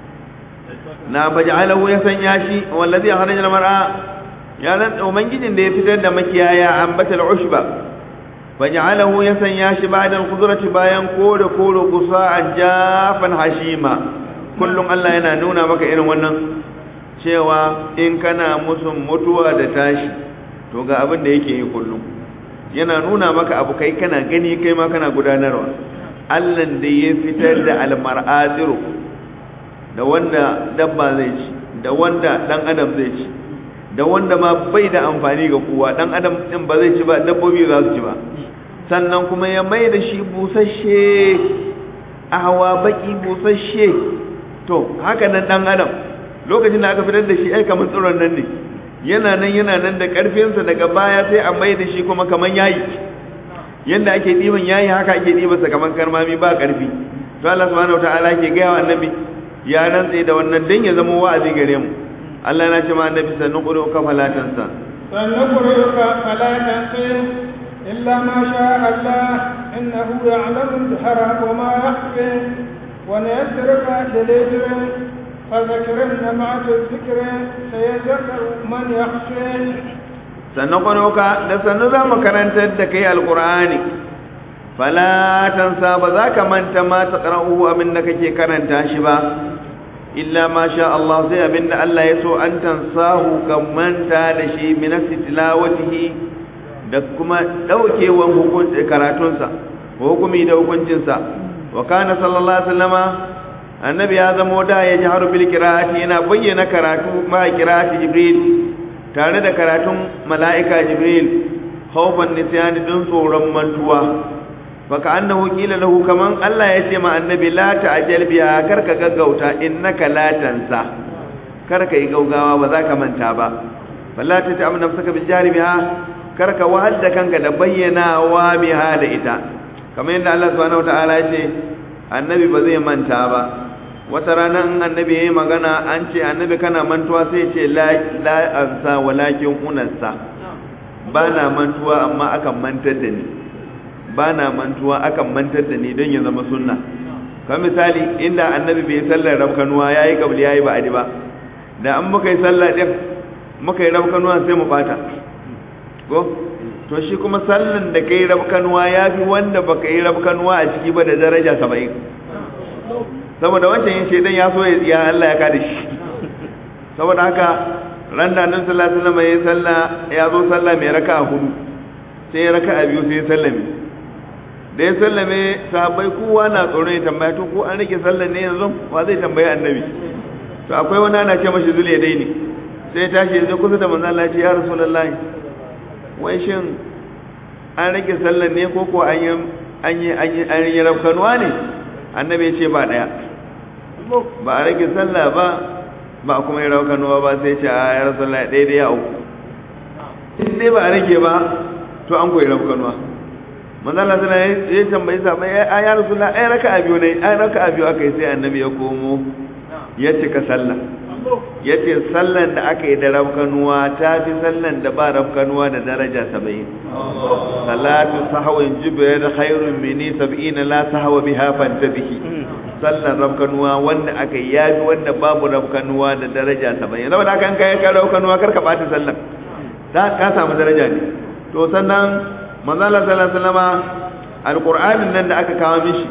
na baj'alahu ya sanya shi wallazi kharaja al-mar'a ya ran ubangijin da ya fitar da makiyaya ambatal ushba baj'alahu ya sanya shi ba'da al-qudrati bayan kore kore kusa jafan hashima kullum Allah yana nuna maka irin wannan cewa in kana musun mutuwa da tashi to ga abin da yake yi kullum yana nuna maka abu kai kana gani kai ma kana gudanarwa Allah da ya fitar da al-mar'atiru da wanda dabba zai ci da wanda dan adam zai ci da wanda ma bai da amfani ga kowa dan adam din ba zai ci ba dabbobi za su ci ba sannan kuma ya mai da shi busasshe a hawa baki busasshe to haka nan dan adam lokacin da aka fitar da shi ai kamar tsoron nan ne yana nan yana nan da karfinsa daga baya sai a mai da shi kuma kamar yayi yanda ake diban yayi haka ake dibansa kamar karmami ba karfi to Allah subhanahu wataala ke ga wa annabi ya rantse da wannan dan ya zama wa'azi gare mu Allah na ce ma annabi sannu quru ka falatansa sannu quru ka falatansa illa ma sha Allah innahu ya'lamu al-jahra wa ma yakhfi wa nayassruka lil-dhikri فذكر نفعت الذكر سيذكر من يخشى sannan kwanuka da sannu za mu karantar da kai alkur'ani falatansa ba za ka manta ma ta ƙara'uhu abin da kake karanta shi ba illa ma sha Allah sai abin da Allah ya so an tansahu ka manta da shi minasi tilawatihi da kuma ɗaukewan hukunci karatunsa hukumi da hukuncinsa wa kana sallallahu alaihi wasallama annabi ya zamo da ya ji harufin kira'ati yana bayyana karatu ma kira'ati jibril tare da karatun mala'ika jibril haufan nisyani don tsoron mantuwa baka annahu kila lahu kaman Allah ya ce ma annabi la ta'jal biha karka gaggauta innaka la tansa karka yi gaugawa ba za ka manta ba falla ta ta'am nafsaka bil jari biha karka wahal da kanka da bayyanawa biha da ita kamar yadda Allah subhanahu wataala ya ce annabi ba zai manta ba wata rana in annabi ya yi magana an ce annabi kana mantuwa sai ce la ansa walakin unansa ba na mantuwa amma akan mantar da ni ba na mantuwa akan mantar da ni don ya zama sunna kan misali inda annabi bai sallar rabkanuwa ya yi kabli ya yi ba'adi ba da an muka yi sallar ɗin muka yi rabkanuwa sai mu bata ko to shi kuma sallan da ka yi rabkanuwa ya fi wanda baka yi rabkanuwa a ciki ba da daraja saba'in saboda wancan yin shaidan ya so ya Allah ya kada shi saboda haka ran da nan sallallahu alaihi wasallam ya salla ya zo salla mai raka'a hudu sai ya raka'a biyu sai ya sallame da ya sallame sahabbai kowa na tsoron ya tambaya to ko an rike sallan ne yanzu wa zai tambayi annabi to akwai wani ana ce mashi zule dai ne sai ya tashi ya kusa da manzon Allah ya ce ya rasulullahi wai shin an rike sallan ne ko ko an yi an yi an yi rafkanuwa ne annabi ya ce ba daya ba a rage sallah ba ba a kuma yi raukanuwa ba sai ce a ya rasu Allah ɗaya da ya uku in dai ba a rage ba to an koyi raukanuwa manzala suna ya tambayi sa mai a ya rasu Allah ai raka a biyu ne ai raka a biyu aka yi sai annabi ya komo ya cika sallah ya ce sallan da aka yi da rafkanuwa ta fi sallan da ba rafkanuwa da daraja saba'in salatu sahawin jibir khairun mini sab'ina la sahawa biha fantabihi sallan rafkanuwa wanda aka yi yafi wanda babu rafkanuwa da daraja saba'in saboda haka kai ka rafkanuwa kar ka bata sallan ta ka samu daraja ne to sannan manzala sallallahu alaihi wasallama alqur'anin nan da aka kawo mishi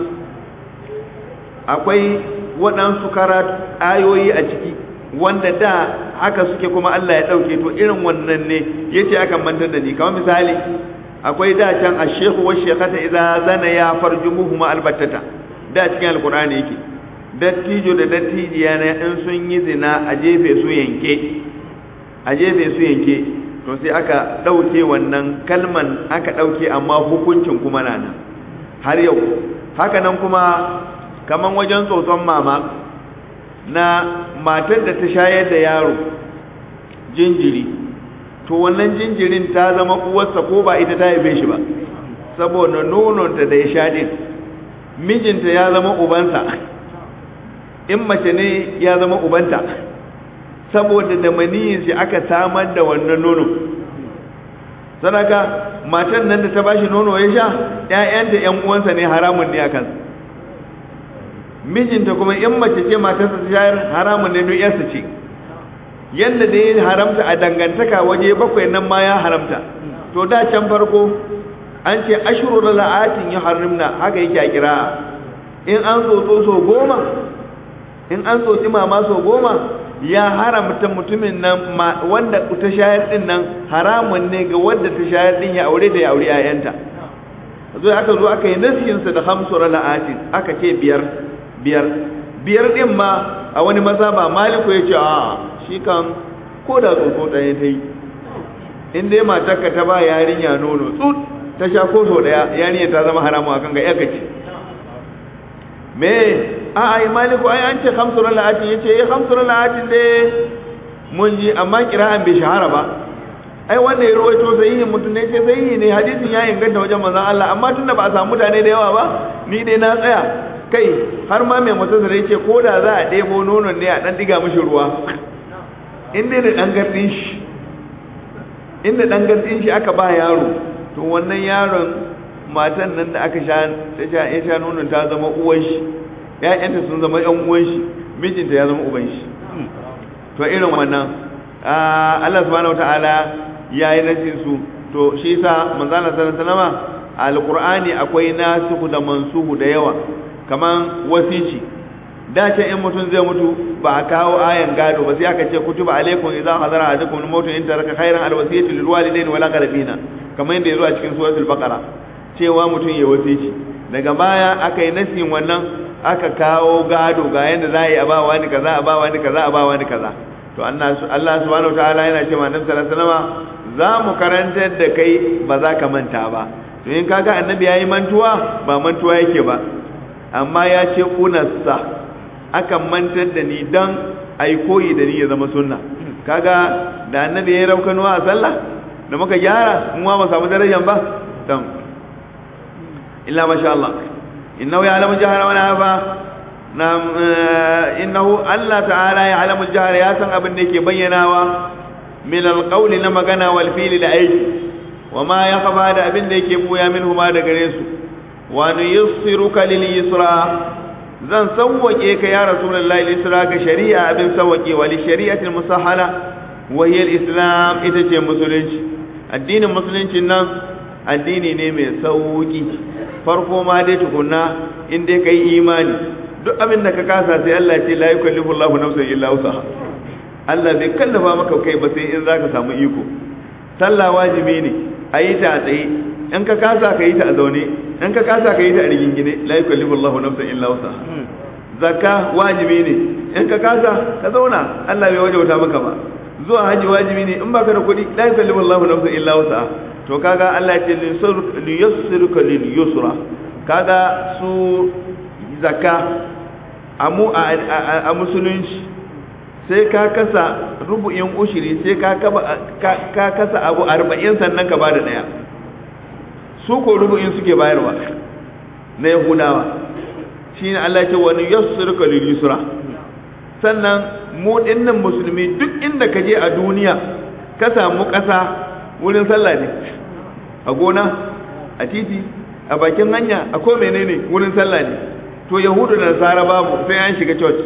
akwai waɗansu karatu ayoyi a ciki wanda da haka suke kuma Allah ya ɗauke to irin wannan ne ya ce akan mantar da ni kamar misali akwai da can a shehu wa shekata idan zana ya farji muhuma albattata da cikin alkur'ani yake dattijo da dattijiya na in sun yi zina a jefe su yanke a jefe su yanke to sai aka ɗauke wannan kalman aka ɗauke amma hukuncin kuma na nan har yau haka nan kuma kaman wajen tsotson mama na matar da ta shayar da yaro jinjiri to wannan jinjirin ta zama uwarsa ko ba ita ta haife shi ba saboda nononta da ya sha din mijinta ya zama ubansa in mace ne ya zama ubanta saboda da maniyin shi aka samar da wannan nono sadaka matan nan da ta bashi nono ya sha ƴaƴanta ƴan uwansa ne haramun ne akan mijinta kuma in mace ce matarsa ta shayar haramun ne don yarsa ce yadda da ya haramta a dangantaka waje bakwai nan ma ya haramta to da can farko an ce ashuru da la'atin ya harimna haka yake a kira in an tsotso so goma in an tsotsi mama so goma ya haramta mutumin nan wanda ta shayar din nan haramun ne ga wanda ta shayar din ya aure da ya aure 'ya'yanta zo aka zo aka yi nasihinsa da hamsu la'atin aka ce biyar biyar biyar din ma a wani maza ba maliku ya ce a shi kan ko da tsotso ɗaya ta yi in dai matarka ta ba yarinya nono tsut ta sha ko so ɗaya yarinya ta zama haramu akan ga yaka ce me a ai maliku ai an ce hamsuran la'atin ya ce eh hamsuran la'atin dai mun ji amma kira'an bai shahara ba ai wanda ya rawaito sahihin mutum ne ce sahihi ne hadisin ya inganta wajen manzon Allah amma tunda ba a samu mutane da yawa ba ni dai na tsaya kai har ma mai mutasar ya ce ko da za a ɗebo nonon ne a ɗan ɗiga mashi ruwa inda da ɗan gardin shi inda ɗan gardin shi aka ba yaro to wannan yaron matan nan da aka sha ya sha nonon ta zama uwan shi ƴaƴanta sun zama ƴan uwan shi mijinta ya zama uban shi to irin wannan Allah subhanahu wataala ya yi nasin su to shi yasa manzala sallallahu alaihi wasallam alqur'ani akwai nasihu da mansuhu da yawa kaman wasici da ce in mutum zai mutu ba a kawo ayan gado ba sai aka ce kutuba alaikum idza hadara ahadukum al-maut in taraka khairan al-wasiyatu lil walidayni wal aqrabina kaman yadda yazo a cikin suratul baqara cewa mutum ya wasici daga baya aka yi nasin wannan aka kawo gado ga yanda za a yi a ba wani kaza a ba wani kaza a ba wani kaza to Allah subhanahu wataala yana cewa annabi sallallahu alaihi wasallam za mu karantar da kai ba za ka manta ba to in kaga annabi yayi mantuwa ba mantuwa yake ba amma ya ce unassa akan mantar da ni dan ai koyi da ni ya zama sunna kaga da annabi ya raukanuwa a sallah da muka gyara mu ma ba samu darajar ba dan illa masha Allah innahu ya'lamu jahra wa nafa nam innahu Allah ta'ala ya'lamu jahra ya san abin da yake bayyanawa min alqawli na magana wal fi'li da aiki wa ma yakhfa da abin da yake buya minhu ma da gare su wa nuyassiruka lil yusra zan sawwake ka ya rasulullahi lil yusra ga shari'a abin sawwake wa li shari'atil musahala wa hiya islam ita ce musulunci addinin musulunci nan addini ne mai sauki farko ma dai tukunna in dai kai imani duk abin da ka kasa sai Allah ce la yukallifu Allahu nafsan illa wusaha Allah bai kallafa maka kai ba sai in zaka samu iko sallah wajibi ne ayi ta a tsaye in ka kasa ka yi ta a zaune in ka kasa ka yi ta a rigingine la yukallifu Allahu nafsan illa wusaha zakka wajibi ne in ka kasa ka zauna Allah bai wajauta maka ba zuwa haji wajibi ne in baka da kuɗi la yukallifu Allahu nafsan illa wusaha to kaga Allah ya ce li yassiruka lil yusra kaga su zakka a musulunci sai ka kasa rubu'in ushiri sai ka kasa abu arba'in sannan ka ba da ɗaya su ko rubu'in suke bayarwa na yahudawa shi ne Allah ce wani yassirka lil yusra sannan mu dinnan musulmi duk inda ka je a duniya ka samu ƙasa wurin sallah ne a gona a titi a bakin hanya a ko menene wurin sallah ne to yahudu da nasara babu sai an shiga church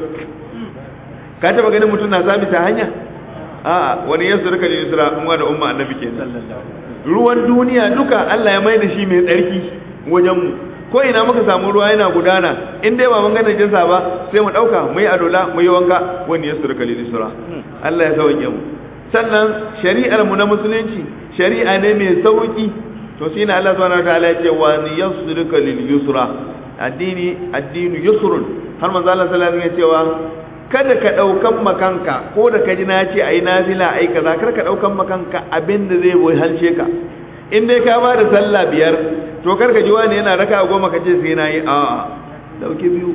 ka taba ganin mutum na sami ta hanya a'a wani yassirka lil yusra umma da umma annabi kenan ruwan duniya duka Allah ya mai da shi mai tsarki wajen mu ko ina muka samu ruwa yana gudana in dai ba mun ga najinsa ba sai mu dauka mu yi adola mu yi wanka wani ya surka lil sura Allah ya sauke mu sannan shari'ar mu na musulunci shari'a ne mai sauki to shi ne Allah subhanahu wataala ya ce wa yasruka lil yusra addini addinu yusrun har manzo Allah sallallahu alaihi wasallam ya cewa kada ka daukan makanka ko da ka ji na ce ayi nafila ayi kaza kar ka daukan makanka abin da zai boye halshe ka in dai ka ba da sallah biyar to karka ji wani yana raka goma ka ce sai na yi a dauki biyu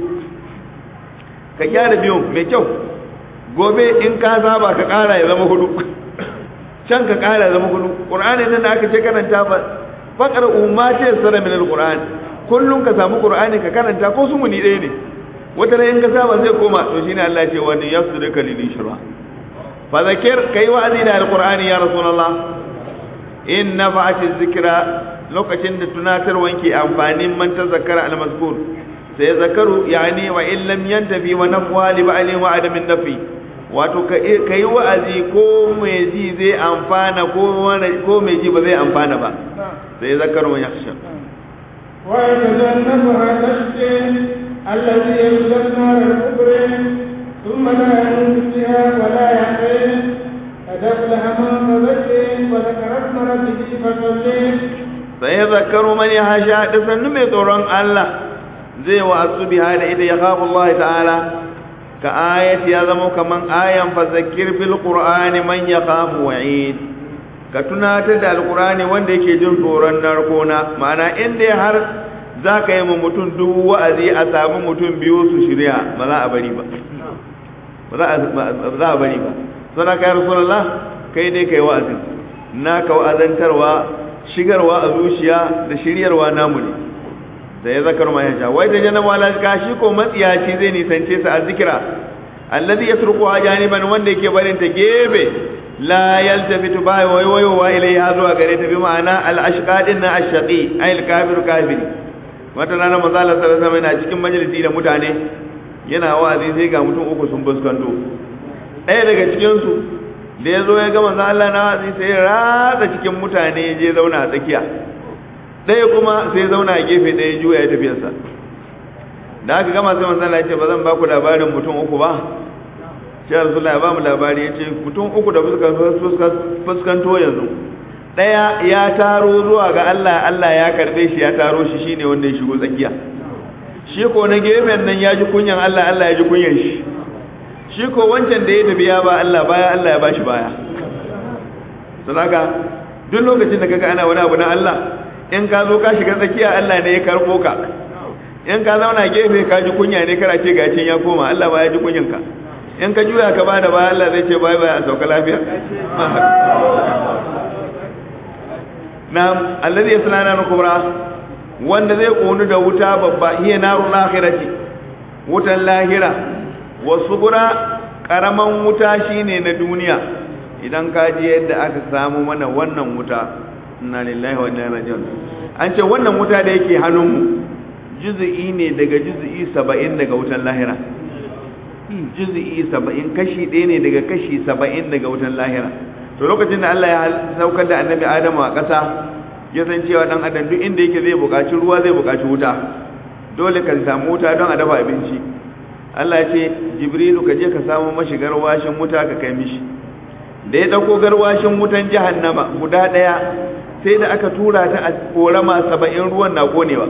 ka gyara biyun mai kyau gobe in ka saba ka kara ya zama hudu can ka kara ya zama hudu qur'ani nan da aka ce karanta ba faqra umma ce sara min alquran kullun ka samu qur'ani ka karanta ko su muni ɗaya ne wata ran in ka saba zai koma to shine Allah ya ce wani yasduka lil shura fa zakir kai wa'azi da alqur'ani ya rasulullah in nafa'ati zikra lokacin da tunatarwan ke amfanin man tazakkara al-mazkur sai zakaru yani wa in lam yantafi wa nafwa li ba'li wa adamin nafi wato kai wa'azi ko mai ji zai amfana ko ko mai ji ba zai amfana ba sai zakaru ya yakhsha wa yatajannabuha tashqi alladhi yasla nar al-kubra thumma la yamut fiha wa la yaqin أدخلها من تزكي وذكر اسم ربه فصلي sai ya zakaru man ya hasha da sannu mai tsoron Allah zai wa asubiha da ita ya khafu Allah ta'ala ka ayati ya zama kaman ayan fa zakir fil qur'ani man yakhafu wa'id ka tunatar da alqur'ani wanda yake jin tsoron narkona ma'ana inda har zaka yi mu mutum duk wa'azi a samu mutum biyu su shirya ba za a bari ba ba za a bari ba sana kai rasulullah kai dai kai wa'azin naka wa'azantarwa shigarwa a zuciya da shiryarwa namu ne da ya zakar ma ya wai da jana wala shi ko matsiyaci zai nisance sa a zikira alladhi yasruqu ajaniban wanda yake barin ta gebe la yaltafitu ba wai wai wa ilaiha zuwa gare ta bi ma'ana al ashqadin na ashqi ay al kafir kafiri wata rana manzo Allah sallallahu alaihi wasallam yana cikin majalisi da mutane yana wa'azi sai ga mutum uku sun fuskanto ɗaya daga cikin su da ya zo ya gama za Allah na wazi sai ya ratsa cikin mutane ya je zauna a tsakiya ɗaya kuma sai zauna a gefe ɗaya juya ya tafiyarsa da aka gama sai manzana ya ce ba zan ba ku labarin mutum uku ba shi rasulullah ya ba mu labari ya ce mutum uku da fuskanto yanzu ɗaya ya taro zuwa ga Allah Allah ya karɓe shi ya taro shi shine wanda ya shigo tsakiya shi ko na gefen nan ya ji kunyan Allah Allah ya ji kunyan shi shi ko wancan da ya tafi ya ba Allah baya Allah ya bashi baya sadaka duk lokacin da kaga ana wani abu na Allah in ka zo ka shiga tsakiya Allah ne ya karbo ka in ka zauna gefe ka ji kunya ne kana ce gacin ya koma Allah ba ya ji kunyan ka in ka juya ka bada baya Allah zai ce bye bye a sauka lafiya na'am alladhi yaslana kubra wanda zai konu da wuta babba hiya narul akhirati wutan lahira wasu gura karaman wuta shine na duniya idan ka ji yadda aka samu mana wannan wuta inna lillahi wa inna ilaihi raji'un an ce wannan wuta da yake hannunmu juz'i ne daga juz'i 70 daga wutan lahira juz'i 70 kashi ɗaya ne daga kashi 70 daga wutan lahira to lokacin da Allah ya saukar da annabi Adamu a ƙasa ya san cewa dan adam duk inda yake zai buƙaci ruwa zai buƙaci wuta dole ka samu wuta don a dafa abinci Allah ya ce Jibrilu ka je ka samu mashi garwashin wuta ka kai mishi da ya dauko garwashin wutan jahannama guda daya sai da aka tura ta a korama 70 ruwan na konewa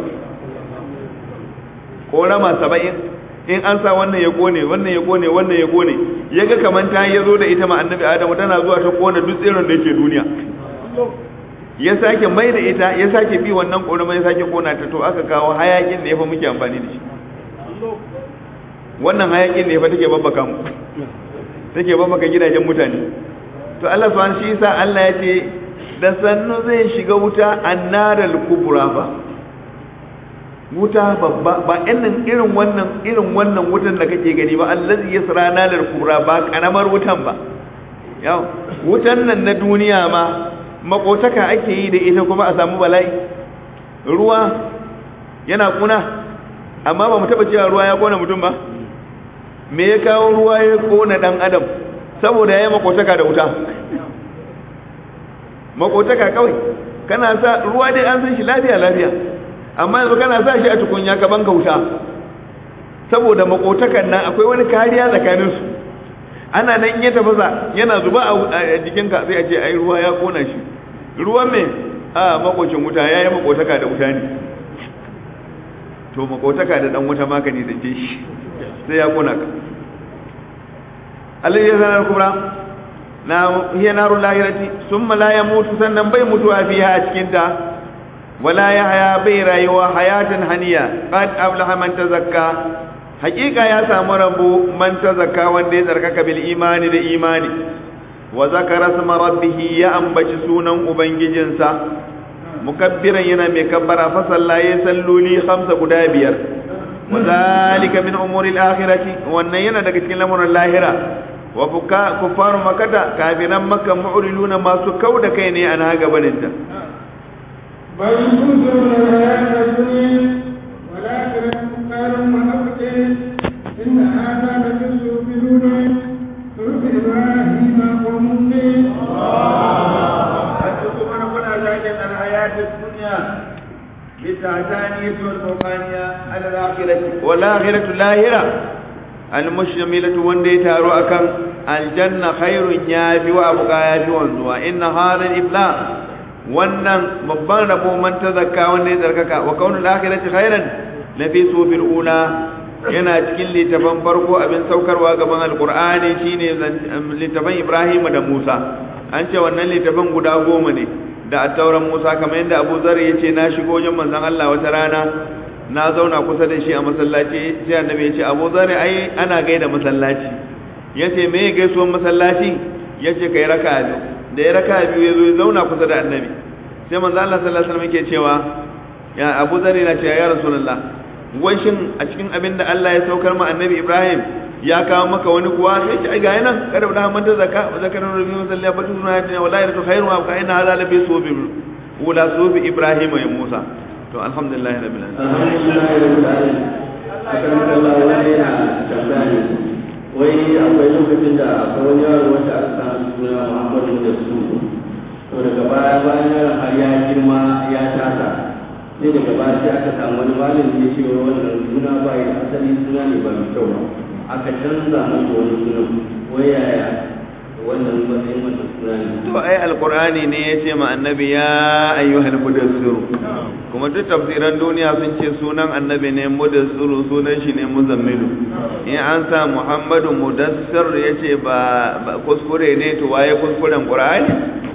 korama 70 in an sa wannan ya kone wannan ya kone wannan ya kone yaga kaman ta yazo da ita ma annabi Adamu tana zuwa ta kona duk tsirin da yake duniya ya sake mai da ita ya sake bi wannan korama ya sake kona ta to aka kawo hayakin da ya fa muke amfani da shi wannan hayakin ne fa take babbaka mu take babbaka gidajen mutane to Allah subhanahu shi yasa Allah ya ce da sannu zai shiga wuta annaral kubra ba wuta babba ba irin irin wannan irin wannan wutan da kake gani ba allazi yasra naral kubra ba karamar wutan ba yau wutan nan na duniya ma makotaka ake yi da ita kuma a samu bala'i ruwa yana kuna amma ba mu taba cewa ruwa ya kona mutum ba me ya kawo ruwa ya kona dan adam saboda ya yi makotaka da wuta makotaka kawai kana sa ruwa dai an san shi lafiya lafiya amma yanzu kana sa shi a tukunya ka banka wuta saboda makotakan nan akwai wani kariya tsakanin su ana nan in ya tafasa yana zuba a jikinka sai a ce ai ruwa ya kona shi ruwan me a makocin wuta ya yi makotaka da wuta ne to makotaka da dan wuta magani da ce shi sai ya kona ka alladhi yazanar kubra na hiya narul lahirati summa la yamutu sannan bai mutuwa fiha a cikin ta wala yahya bai rayuwa hayatan haniya qad aflaha man tazakka hakika ya samu rabo man tazakka wanda ya tsarkaka bil imani da imani wa zakara sama rabbih ya ambaci sunan ubangijinsa mukabbiran yana mai kabbara fa sallaye salloli khamsa guda biyar wa zalika min umuri al-akhirati wannan yana daga cikin lamuran lahira wa fuka kufaru makata kafiran makka mu'riluna masu kauda kai ne ana gabanin ta بل كنتم الحياة الدنيا ولكن قال محمد إن هذا لفي الصحف الأولى صحف إبراهيم وموسى أنتم أنا كنا ذلك الحياة الدنيا بالتعتانية والفوقانية على الآخرة والآخرة لاهرة المشتملة وندي تارو أكن الجنة خير يافي وأبقى يافي وانزوا إن هذا الإفلاح wannan babban rabo man tazakka wanda ya tsarkaka wa kaunul akhirati khairan la fi sufil ula yana cikin littafan farko abin saukarwa gaban alqur'ani shine littafan Ibrahim da Musa an ce wannan littafan guda goma ne da attauran Musa kamar yadda Abu Zar ya ce na shigo wajen manzon Allah wata rana na zauna kusa da shi a masallaci sai annabi ya ce Abu Zar ai ana gaida masallaci yace me gaisuwar masallaci yace kai raka'a biyu da ya raka biyu ya zo ya zauna kusa da annabi sai manzo Allah sallallahu alaihi wasallam yake cewa ya Abu Dharr na cewa ya Rasulullah wai shin a cikin abin da Allah ya saukar ma annabi Ibrahim ya kawo maka wani kuwa sai ce ai ga nan kada da man da zakka wa zakarin rabbi sallallahu alaihi wasallam ya ce wallahi ratu khairu wa kana hada la bi subi wala subi Ibrahim ya Musa to alhamdulillah rabbil alamin alhamdulillah rabbil alamin akan Allah wani yana tambaya wai akwai lokacin da akwai wani yaro wanda aka samu suna Muhammadu da su to daga baya bayan yaron har ya girma ya tasa sai daga baya sai aka samu wani malami ya ce wa wannan suna ba ya asali suna ne ba mai kyau ba aka canza masa wani suna wai yaya wannan matsayin wannan suna ne to ai alqur'ani ne yace ma annabi ya ayyuhal mudassir kuma duk tafsiran duniya sun ce sunan annabi ne mudassir sunan shi ne muzammilu in an sa muhammadu mudassir yace ba kuskure ne to waye kuskuren qur'ani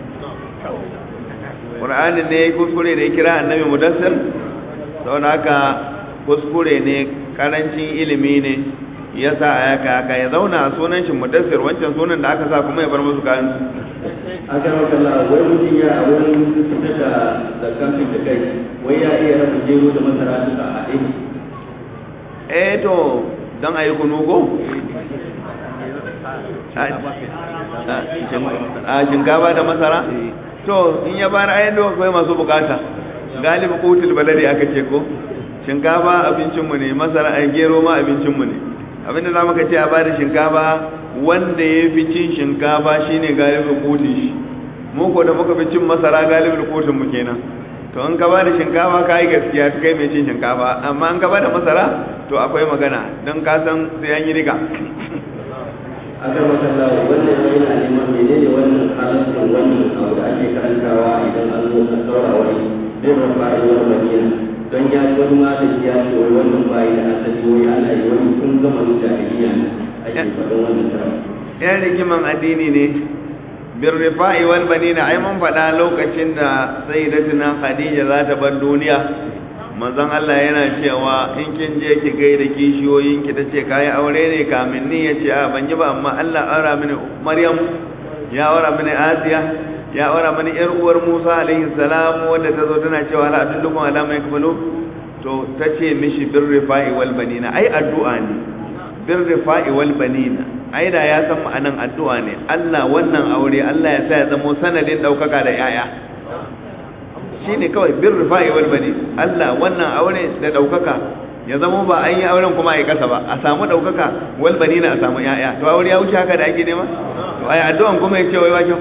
qur'ani ne kuskure da ya kira annabi mudassir saboda haka kuskure ne karancin ilimi ne ya sa a yaka haka ya zauna a sunan shi mudassir wancan sunan da aka sa kuma ya bar musu kayan su aka maka Allah wai mutum ya a wurin fitar da da kamfin da kai wai ya iya raba jero da masara duka a haɗe eh to don a yi kunu ko a shinkafa da masara to in ya bani ayin da akwai masu bukata galibi kutul balade aka ce ko shinkafa abincinmu ne masara a gero ma abincinmu ne abinda za muka ce a bada shinkafa wanda ya fi cin shinkafa shine galibin kotun shi mu ko da muka fi cin masara galibin kotun mu kenan to in ka bada shinkafa ka yi gaskiya kai mai cin shinkafa amma in ka bada masara to akwai magana don ka san sai an yi riga aka maka Allah wannan ya yana neman menene wannan halaccin wannan abu da ake karantawa idan an zo an daura wani bin rafa'in madina don ya ji wani malami ya ce wai wannan bayi da asali wai ana yi wani kun gama da jahiliya ake faɗin wannan tara yan rigiman addini ne bin rifa'i wal banina ai mun faɗa lokacin da sayyidatuna khadija za ta bar duniya manzon Allah yana cewa in kin je ki gaida kishiyoyin ki tace kai aure ne kamin ni yace a ban yi ba amma Allah aura mini Maryam ya aura mini Asiya ya aura mini yar uwar Musa alaihi salam wanda tazo tana cewa la adullukum ala ma yakbalu to tace mishi birrifa'i wal banina ai addu'a ne birrifa'i wal banina ai da ya san ma'anan addu'a ne Allah wannan aure Allah ya sa ya zama sanadin daukaka da yaya shine kawai birrifa'i wal bani Allah wannan aure da daukaka ya zama ba an yi auren kuma ai kasa ba a samu daukaka wal banina a samu yaya to aure ya wuce haka da ake nema to ai addu'an kuma yace wai wakin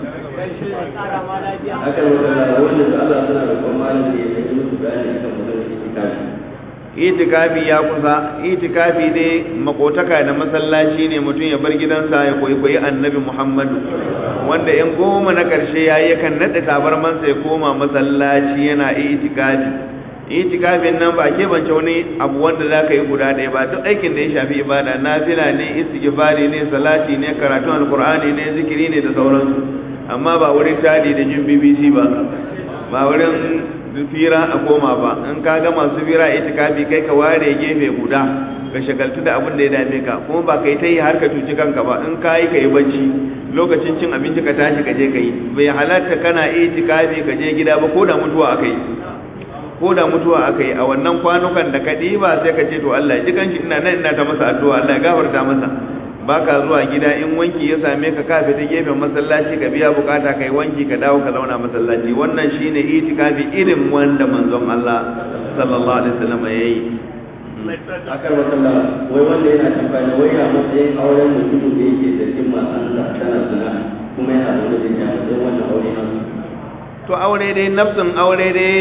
haka ne wanda wanda su Allah suna da kuma malami ya yi musu bayani akan maganar itikafi itikafi ya kusa itikafi dai makotaka da masallaci ne mutum ya bar gidansa ya koyi koyi annabi muhammadu wanda yan goma na karshe ya yi kan naɗa tabarmansa ya koma masallaci yana itikafi itikafin nan ba ke bance wani abu wanda za ka yi guda ɗaya ba duk aikin da ya shafi ibada nafila ne istighfari ne salati ne karatun alkur'ani ne zikiri ne da sauransu amma ba wurin tadi da jin bbc ba ba wurin fira a koma ba in ka ga masu fira itikafi kai ka ware gefe guda ka shagaltu da abin da ya dame ka kuma ba kai ta yi har ka cuci kanka ba in ka yi ka yi bacci lokacin cin abinci ka tashi ka je ka yi bai halatta kana itikafi ka je gida ba ko da mutuwa aka yi ko da mutuwa aka yi a wannan kwanukan da ka ɗiba sai ka ce to Allah ji kanshi ina nan ina ta masa addu'a Allah ya gafarta masa baka zuwa gida in wanki ya same ka ka fita gefen masallaci ka biya bukata kai wanki ka dawo ka zauna masallaci wannan shine itikafi irin wanda manzon Allah sallallahu alaihi wasallam yayi akar wakalla wai wanda yana tambaya wai ya matsayin auren mutumin da yake da jin matansa tana zina kuma yana da wani da ya matsayin wannan aure na to aure dai nafsin aure dai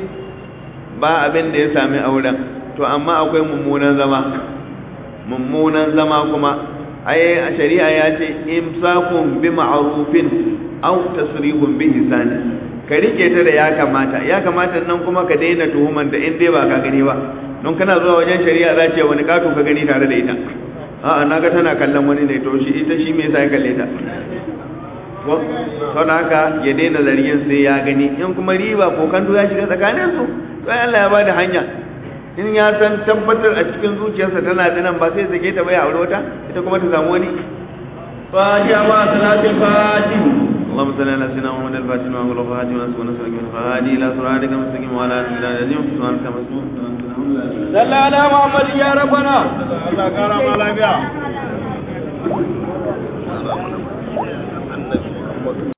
ba abin da ya sami auren to amma akwai mummunan zama mummunan zama kuma ai a shari'a ya ce imsakun bi ma'rufin aw tasrihun bi ihsan ka rike ta da ya kamata ya kamata nan kuma ka daina tuhuman da in dai ba ka gani ba don kana zuwa wajen shari'a za ce wani kato ka gani tare da ita a'a naga tana kallon wani ne to shi ita shi me yasa ya kalle ta ko don haka ya daina zargin sai ya gani in kuma riba ko kanto ya shiga tsakanin su to Allah ya bada hanya in ya san tabbatar a cikin zuciyarsa tana da nan ba sai sake ta bai aure wata ita kuma ta samu wani fatiha ma salatul fatih اللهم صل على سيدنا محمد الفاتح وعلى اله وصحبه وسلم ونسألك من الهادي الى صراطك المستقيم وعلى اله وصحبه اجمعين سبحانك اللهم وبحمدك صلى على محمد يا ربنا Allah kara ma lafiya